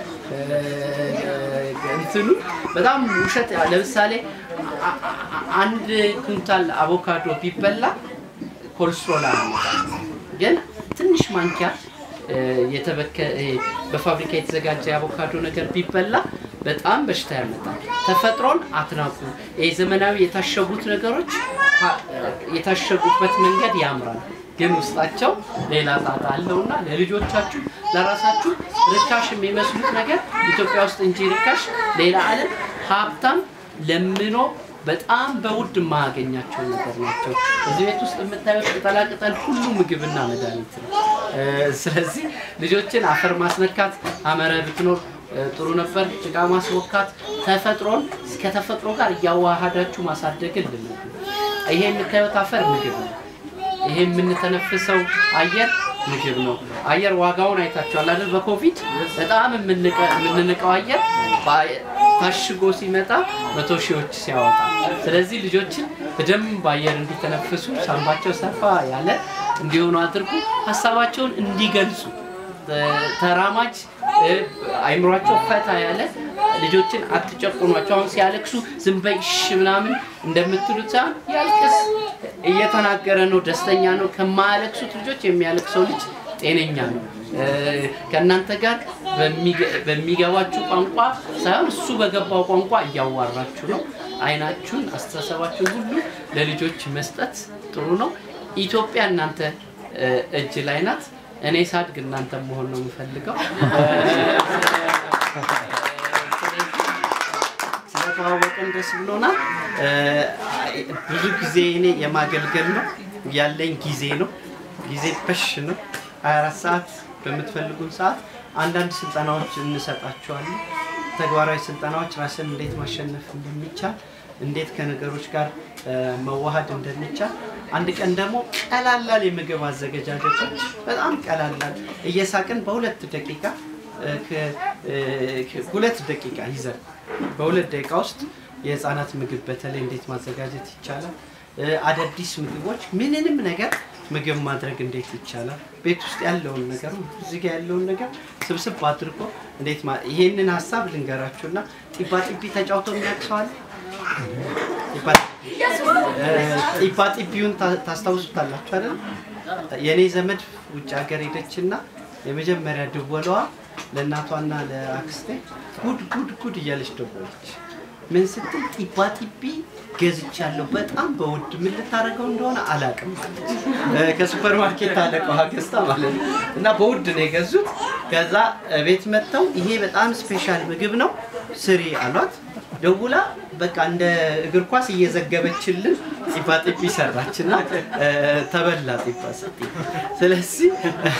እንትኑ በጣም ውሸት። ለምሳሌ አ- አ- አንድ ኩንታል አቮካዶ ቢበላ ኮሌስትሮል አያመጣም። ግን ትንሽ ማንኪያ እ፣ የተበከ እ፣ በፋብሪካ የተዘጋጀ የአቮካዶ ነገር ቢበላ በጣም በሽታ ያመጣል። ተፈጥሮን አትናቁ። ይህ ዘመናዊ የታሸጉት ነገሮች አ- የታሸጉበት መንገድ ያምራል፣ ግን ውስጣቸው ሌላ ጣጣ አለውና ለልጆቻችሁ ለራሳችሁ ርካሽ የሚመስሉት ነገር ኢትዮጵያ ውስጥ እንጂ ርካሽ ሌላ ዓለም ሀብታም ለምኖ በጣም በውድ የማያገኛቸው ነገር ናቸው። እዚህ ቤት ውስጥ የምታዩት ቅጠላቅጠል ሁሉ ምግብና መድኃኒት ነው። እ፣ ስለዚህ ልጆችን አፈር ማስነካት አመረ ብትኖር እ፣ ጥሩ ነበር። ጭቃ ማስወካት፣ ተፈጥሮን ከተፈጥሮ ጋር እያዋሃዳችሁ ማሳደግን ልመዱ። ይሄ የምታዩት አፈር ምግብ ነው። ይሄ የምንተነፍሰው አየር ምግብ ነው። አየር ዋጋውን አይታችኋል አይደል? በኮቪድ በጣም የምንቀ- የምንንቀው አየር በ- ታሽጎ ሲመጣ መቶ ሺዎች ሲያወጣ። ስለዚህ ልጆችን በደንብ አየር እንዲተነፍሱ ሳንባቸው ሰፋ ያለ እንዲሆኑ አድርጉ። ሀሳባቸውን እንዲገልጹ ተ- ተራማጅ እ፣ አይምሯቸው ፈታ ያለ ልጆችን አትጨቁኗቸው። አሁን ሲያለቅሱ ዝም በይ እሺ ምናምን እንደምትሉት ሳይሆን ያልቅስ፣ እየተናገረ ነው፣ ደስተኛ ነው። ከማያለቅሱት ልጆች የሚያለቅሰው ልጅ ጤነኛ ነው። እ፣ ከእናንተ ጋር በሚገ- በሚገባችሁ ቋንቋ ሳይሆን እሱ በገባው ቋንቋ እያዋራችሁ ነው። አይናችሁን፣ አስተሳሰባችሁን ሁሉ ለልጆች መስጠት ጥሩ ነው። ኢትዮጵያ እናንተ እ፣ እጅ ላይ ናት። እኔ ሳድግ እናንተ መሆን ነው የምፈልገው። ስለተዋወቅን ደስ ብሎናል። እ፣ ብዙ ጊዜ እኔ የማገልገል ነው ያለኝ ጊዜ ነው። ጊዜ በሽ ነው። 24 ሰዓት በምትፈልጉን ሰዓት አንዳንድ ስልጠናዎች እንሰጣቸዋለን። ተግባራዊ ስልጠናዎች ራስን እንዴት ማሸነፍ እንደሚቻል እንዴት ከነገሮች ጋር እ፣ መዋሃድ እንደሚቻል አንድ ቀን ደግሞ ቀላላል የምግብ አዘገጃጀቶች በጣም ቀላላል እየሳቅን በሁለት ደቂቃ እ፣ ከ- እ፣ ከ- ሁለት ደቂቃ ይዘን በሁለት ደቂቃ ውስጥ የህፃናት ምግብ በተለይ እንዴት ማዘጋጀት ይቻላል እ፣ አዳዲስ ምግቦች ምንንም ነገር ምግብ ማድረግ እንዴት ይቻላል ቤት ውስጥ ያለውን ነገር እዚህ ጋር ያለውን ነገር ስብስብ አድርጎ እንዴት ማ- ይሄንን ሀሳብ ልንገራችሁና ጢባ ጢቢ ተጫውቶ የሚያቅሰዋል ጢባ ጢቢውን ታ- ታስታውሱታላችሁ አይደል? የእኔ ዘመድ ውጭ ሀገር ሄደችና የመጀመሪያ ድወለዋ ለእናቷና ለአክስቴ ጉድ ጉድ ጉድ እያለች ደወለች። ምን ስትል ጢባ ጢቢ ገዝቻለሁ በጣም በውድ ምን ልታደርገው እንደሆነ አላውቅም አለች። እ፣ ከሱፐር ማርኬት አለቀዋ ገዝታ ማለት ነው። እና በውድ ነው የገዙት። ከዛ ቤት መጥተው ይሄ በጣም ስፔሻል ምግብ ነው ስሪ አሏት። ደውላ በቃ እንደ እግር ኳስ እየዘገበችልን ጢባ ጢቢ ሰራች እና እ፣ ተበላ ጢባ ጢቢ። ስለዚህ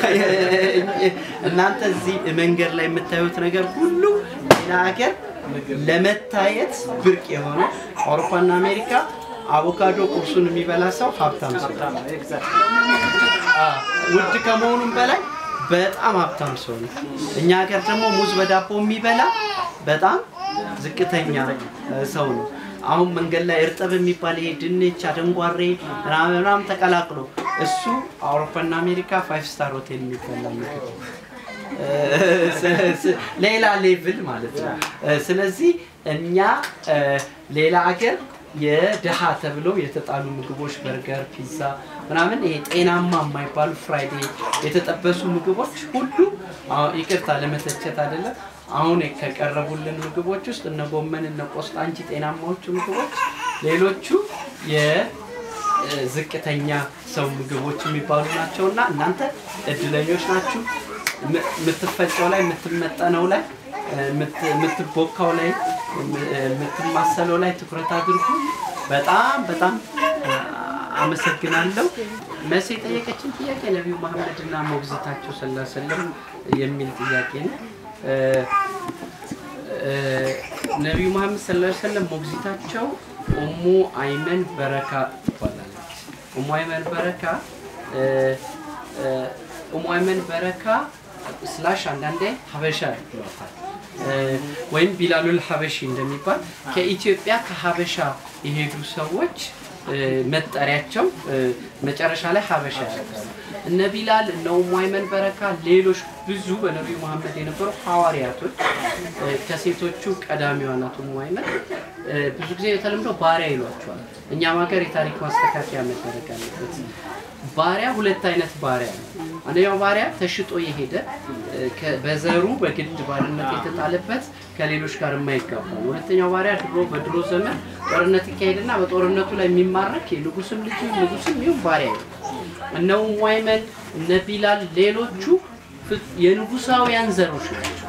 እናንተ እዚህ መንገድ ላይ የምታዩት ነገር ሁሉ ሌላ ሀገር ለመታየት ብርቅ የሆነ አውሮፓና አሜሪካ አቮካዶ ቁርሱን የሚበላ ሰው ሀብታም ሰው ነው። አዎ፣ ውድ ከመሆኑም በላይ በጣም ሀብታም ሰው ነው። እኛ ሀገር ደግሞ ሙዝ በዳቦ የሚበላ በጣም ዝቅተኛ እ፣ ሰው ነው። አሁን መንገድ ላይ እርጥብ የሚባል ይሄ ድንች፣ አደንጓሬ ምናምን ምናምን ተቀላቅሎ እሱ አውሮፓና አሜሪካ ፋይቭ ስታር ሆቴል የሚበላ ምግብ ነው። ስ- ስ- ሌላ ሌቭል ማለት ነው። እ፣ ስለዚህ እኛ እ፣ ሌላ አገር የድሃ ተብለው የተጣሉ ምግቦች በርገር፣ ፒዛ ምናምን ይሄ ጤናማ የማይባሉ ፍራይዴ የተጠበሱ ምግቦች ሁሉ አሁን ይቅርታ ለመተቸት አይደለም። አሁን ከቀረቡልን ምግቦች ውስጥ እነ ጎመን እነ ቆስጣ እንጂ ጤናማዎቹ ምግቦች ሌሎቹ የዝቅተኛ ሰው ምግቦች የሚባሉ ናቸው እና እናንተ እድለኞች ናችሁ። ም- የምትፈጨው ላይ የምትመጠነው ላይ የምት- የምትቦካው ላይ የምትማሰለው ላይ ትኩረት አድርጉ። በጣም በጣም አመሰግናለሁ። መሲ የጠየቀችን ጥያቄ ነቢዩ መሐመድ እና ሞግዚታቸው ሰለላሁ ዐለይሂ ወሰለም የሚል ጥያቄ ነው። እ፣ እ፣ ነቢዩ መሐመድ ሰለላሁ ዐለይሂ ወሰለም ሞግዚታቸው ኡሙ አይመን በረካ ትባላለች። ኡሙ አይመን በረካ እ፣ እ፣ ኡሙ አይመን በረካ ስላሽ አንዳንዴ ሀበሻ ይሏታል እ፣ ወይም ቢላሉል ሀበሺ እንደሚባል ከኢትዮጵያ ከሀበሻ የሄዱ ሰዎች እ፣ መጠሪያቸው እ፣ መጨረሻ ላይ ሀበሻ ያደርጋሉ። እነ ቢላል እነ ኡሙ አይመን በረካ፣ ሌሎች ብዙ በነቢዩ መሐመድ የነበሩ ሐዋርያቶች እ፣ ከሴቶቹ ቀዳሚዋ ናት ኡሙ አይመን። እ፣ ብዙ ጊዜ የተለምዶ ባሪያ ይሏቸዋል። እኛም ሀገር የታሪክ ማስተካከያ መደረግ አለበት። ባሪያ ሁለት አይነት ባሪያ ነው። አንደኛው ባሪያ ተሽጦ የሄደ እ፣ ከ- በዘሩ በግድ ባርነት የተጣለበት ከሌሎች ጋር የማይጋባ ነው። ሁለተኛው ባሪያ ድሮ በድሮ ዘመን ጦርነት ይካሄድና በጦርነቱ ላይ የሚማረክ የንጉስም ልጅ ይሁን ንጉስም ይሁን ባሪያ ነው። እነ ኡሙ አይመን እነ ቢላል ሌሎቹ ፍ- የንጉሳውያን ዘሮች ናቸው።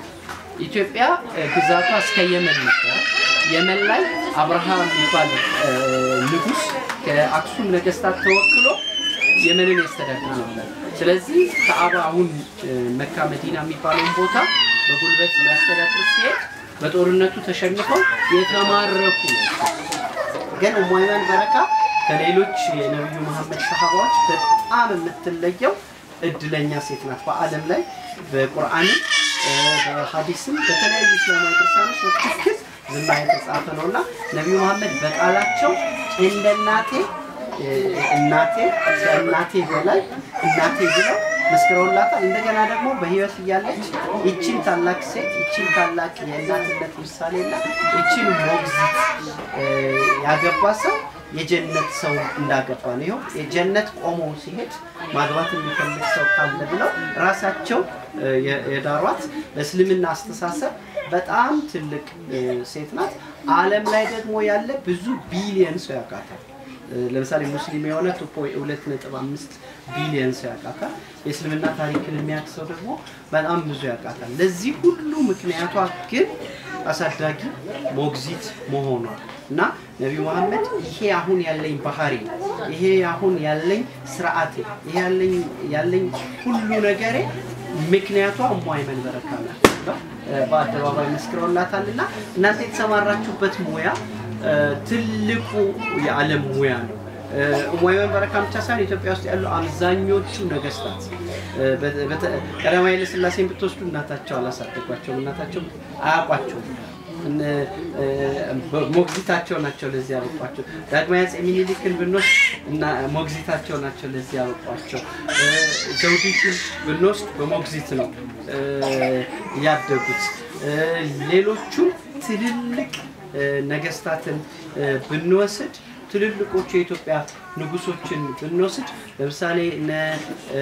ኢትዮጵያ እ፣ ግዛቷ እስከ የመን ነበረ። የመን ላይ አብርሃም የሚባል እ፣ ንጉስ ከአክሱም ነገስታት ተወክሎ የመንን ያስተዳድር ነበር። ስለዚህ ከአባ አሁን እ፣ መካ መዲና የሚባለውን ቦታ በጉልበት ሊያስተዳድር ሲሄድ በጦርነቱ ተሸንፈው የተማረኩ ናቸው። ግን ኡሙ አይመን በረካ ከሌሎች የነቢዩ መሐመድ ሰሃባዎች በጣም የምትለየው እድለኛ ሴት ናት። በዓለም ላይ በቁርአንም እ፣ በሀዲስም በተለያዩ እስላማዊ ድርሳኖች በትክክል ዝና የተጻፈ ነው እና ነቢዩ መሐመድ በቃላቸው እንደ እናቴ እ፣ እናቴ ከእናቴ በላይ እናቴ ብለው መስክረውላታል። እንደገና ደግሞ በህይወት እያለች ይችን ታላቅ ሴት ይችን ታላቅ የእናትነት ምሳሌና ይችን ሞግዚት እ፣ ያገባ ሰው የጀነት ሰው እንዳገባ ነው። ይኸው የጀነት ቆሞ ሲሄድ ማግባት የሚፈልግ ሰው ካለ ብለው ራሳቸው እ፣ የ- የዳሯት በእስልምና አስተሳሰብ በጣም ትልቅ እ፣ ሴት ናት። ዓለም ላይ ደግሞ ያለ ብዙ ቢሊየን ሰው ያውቃታል። እ፣ ለምሳሌ ሙስሊም የሆነ ቱፖ ሁለት ነጥብ አምስት ቢሊየን ሰው ያውቃታል። የእስልምና ታሪክን የሚያውቅ ሰው ደግሞ በጣም ብዙ ያውቃታል። ለዚህ ሁሉ ምክንያቷ ግን አሳዳጊ ሞግዚት መሆኗ እና ነቢዩ መሐመድ ይሄ አሁን ያለኝ ባህሪ ይሄ አሁን ያለኝ ስርዓቴ ይሄ ያለኝ ያለኝ ሁሉ ነገሬ ምክንያቷ ኡሙ አይመን በረካ ናት ብለው እ፣ በአደባባይ መስክረውላታል። እና እናንተ የተሰማራችሁበት ሙያ እ፣ ትልቁ የዓለም ሙያ ነው። እ፣ ኡሙ አይመን በረካ ብቻ ሳይሆን ኢትዮጵያ ውስጥ ያሉ አብዛኞቹ ነገስታት እ፣ በተ- በተ- ቀዳማዊ ኃይለ ሥላሴን ብትወስዱ እናታቸው አላሳደጓቸውም፣ እናታቸው አያውቋቸውም። እነ- እ፣ ሞግዚታቸው ናቸው ለዚህ ያበቋቸው። ዳግማዊ አፄ ሚኒሊክን ብንወስድ እና ሞግዚታቸው ናቸው ለዚህ ያበቋቸው። እ፣ ዘውዲቱን ብንወስድ በሞግዚት ነው እ፣ ያደጉት። እ፣ ሌሎቹም ትልልቅ እ፣ ነገስታትን እ፣ ብንወስድ ትልልቆቹ የኢትዮጵያ ንጉሶችን ብንወስድ ለምሳሌ እነ እ፣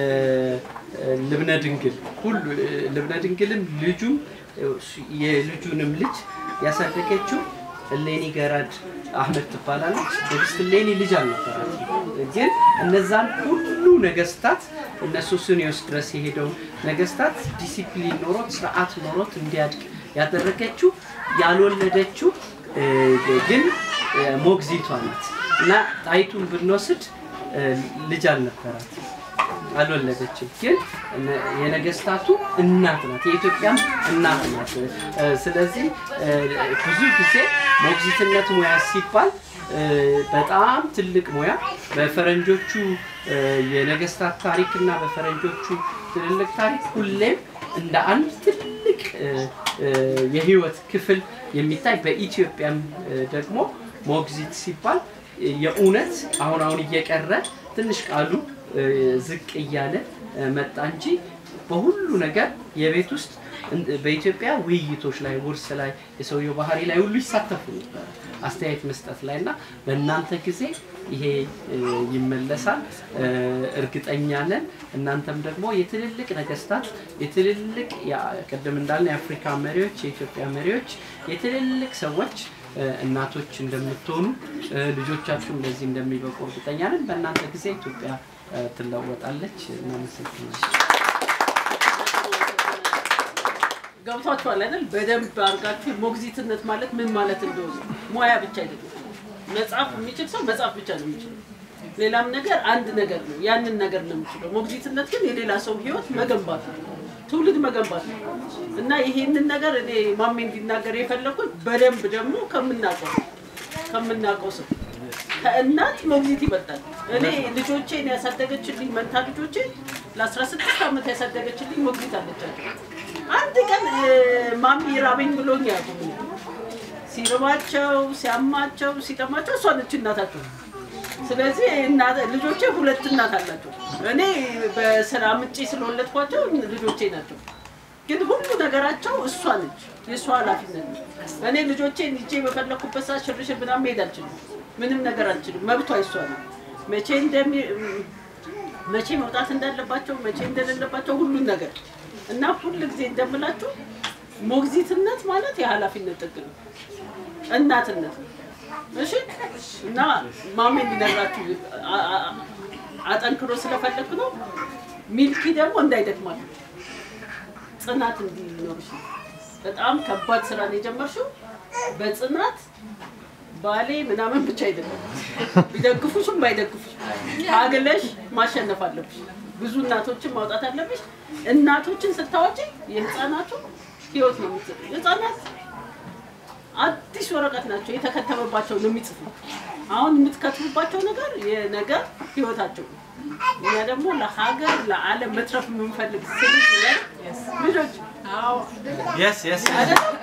እ፣ ልብነ ድንግል ሁሉ እ፣ ልብነ ድንግልም ልጁም እ፣ የልጁንም ልጅ ያሳደገችው እሌኒ ገራድ አህመድ ትባላለች። ንግስት እሌኒ ልጅ አልነበራት፣ ግን እነዛን ሁሉ ነገስታት እነ ሱስንዮስ ድረስ የሄደው ነገስታት ዲሲፕሊን ኖሮት ስርዓት ኖሮት እንዲያድግ ያደረገችው ያልወለደችው እ፣ ግን እ፣ ሞግዚቷ ናት እና ጣይቱን ብንወስድ እ፣ ልጅ አልነበራት አልወለደችም። ግን እነ- የነገስታቱ እናት ናት፣ የኢትዮጵያም እናት ናት። እ፣ ስለዚህ እ፣ ብዙ ጊዜ ሞግዚትነት ሙያ ሲባል እ፣ በጣም ትልቅ ሙያ በፈረንጆቹ እ፣ የነገስታት ታሪክ እና በፈረንጆቹ ትልልቅ ታሪክ ሁሌም እንደ አንድ ትልቅ እ፣ እ፣ የህይወት ክፍል የሚታይ በኢትዮጵያም እ፣ ደግሞ ሞግዚት ሲባል የእውነት አሁን አሁን እየቀረ ትንሽ ቃሉ እ፣ ዝቅ እያለ እ፣ መጣ እንጂ በሁሉ ነገር የቤት ውስጥ እን- በኢትዮጵያ ውይይቶች ላይ ውርስ ላይ የሰውየው ባህሪ ላይ ሁሉ ይሳተፉ ነበረ አስተያየት መስጠት ላይ እና በእናንተ ጊዜ ይሄ እ፣ ይመለሳል እ፣ እርግጠኛ ነን። እናንተም ደግሞ የትልልቅ ነገስታት የትልልቅ ያ- ቅድም እንዳልን የአፍሪካ መሪዎች፣ የኢትዮጵያ መሪዎች፣ የትልልቅ ሰዎች እ፣ እናቶች እንደምትሆኑ እ፣ ልጆቻችሁም ለዚህ እንደሚበቁ እርግጠኛ ነን። በእናንተ ጊዜ ኢትዮጵያ እ፣ ትለወጣለች። እናመሰግናለን። ገብቷችኋል አይደል? በደንብ አድርጋችሁ ሞግዚትነት ማለት ምን ማለት እንደሆነ ሙያ ብቻ አይደለም። መጽሐፍ የሚችል ሰው መጽሐፍ ብቻ ነው የሚችለው። ሌላም ነገር አንድ ነገር ነው፣ ያንን ነገር ነው የሚችለው። ሞግዚትነት ግን የሌላ ሰው ህይወት መገንባት ነው፣ ትውልድ መገንባት ነው እና ይሄንን ነገር እኔ ማሜ እንዲናገር የፈለኩት በደንብ ደግሞ ከምናውቀው ከምናውቀው ሰው ከእናት ሞግዚት ይበልጣል። እኔ ልጆቼን ያሳደገችልኝ መንታ ልጆቼን ለ16 ዓመት ያሳደገችልኝ ሞግዚት አለቻቸው። አንድ ቀን እ፣ ማሚ ራበኝ ብሎኝ አያውቁም። ሲርባቸው፣ ሲያማቸው፣ ሲጠማቸው እሷ ነች እናታቸው። ስለዚህ እናት- ልጆቼ ሁለት እናት አላቸው። እኔ በስራ ምጬ ስለወለድኳቸው ልጆቼ ናቸው። ግን ሁሉ ነገራቸው እሷ ነች፣ የእሷ ኃላፊነት ነው። እኔ ልጆቼን ይዤ በፈለኩበት ሰዓት ሽርሽር ምናምን መሄድ አልችልም። ምንም ነገር አልችልም። መብቷ የእሷ ነው። መቼ እንደሚ መቼ መውጣት እንዳለባቸው መቼ እንደሌለባቸው ሁሉን ነገር እና ሁል ጊዜ እንደምላችሁ ሞግዚትነት ማለት የኃላፊነት ጥግ ነው፣ እናትነት ነው። እሺ እና ማሜ እንዲነግራችሁ አ- አ- አጠንክሮ ስለፈለግኩ ነው። ሚልኪ ደግሞ እንዳይደክማል ጽናት እንዲኖርሽ ነው። በጣም ከባድ ስራ ነው የጀመርሽው በጽናት ባሌ ምናምን ብቻ አይደለም ቢደግፉሽም ባይደግፉሽ ታግለሽ ማሸነፍ አለብሽ። ብዙ እናቶችን ማውጣት አለብሽ። እናቶችን ስታወጪ የህፃናቱ ህይወት ነው የምትጽፉ። ህፃናት አዲስ ወረቀት ናቸው፣ የተከተበባቸው ነው የሚጽፉ። አሁን የምትከትቡባቸው ነገር የነገር ህይወታቸው ነው። እኛ ደግሞ ለሀገር ለዓለም መትረፍ የምንፈልግ ስልት ልጆች የስ የስ አይደለም?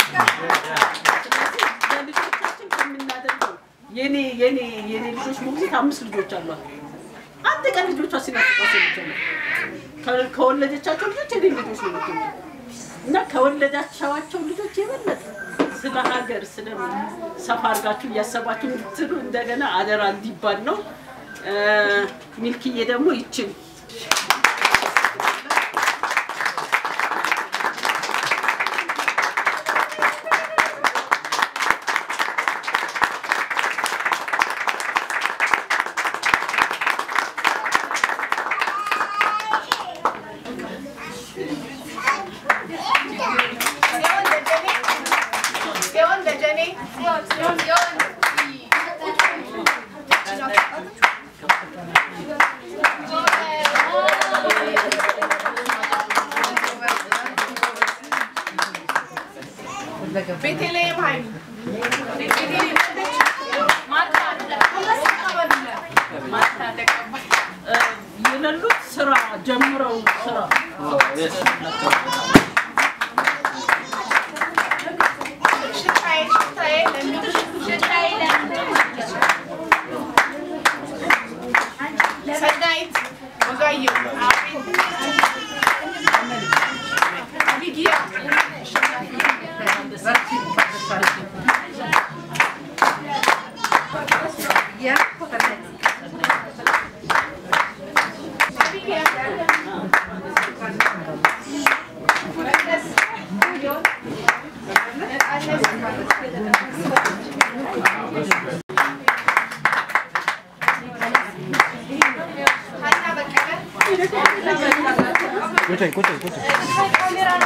ስለዚህ ለልጆቻችን ከምናደርገው የኔ የኔ የኔ ልጆች ሞግዚት አምስት ልጆች አሏት። አንድ ቀን ልጆቿ ሲናፍቋቸው ብቻ ነው ከ- ከወለደቻቸው ልጆች የኔ ልጆች ነው የምትወልደው እና ከወለዳቸዋቸው ልጆች የበለጠ ስለ ሀገር ስለ ሰፋ አድርጋችሁ እያሰባችሁ እንድትሉ እንደገና አደራ እንዲባል ነው። እ፣ ሚልክዬ ደግሞ ይችል ጽዮን ደጀኔ ጽዮን ጽዮን ቤተልሔም ኃይሉ ቤተልሔም ማታ ማታ ተቀባይ እ፣ የሌሉት ስራ ጀምረው ስራ ሽታዬ ሽታዬ ለሚሉ ሽታዬ ሰናይት ወጋየሁ ሊጊያ ያ ሀና በቀለ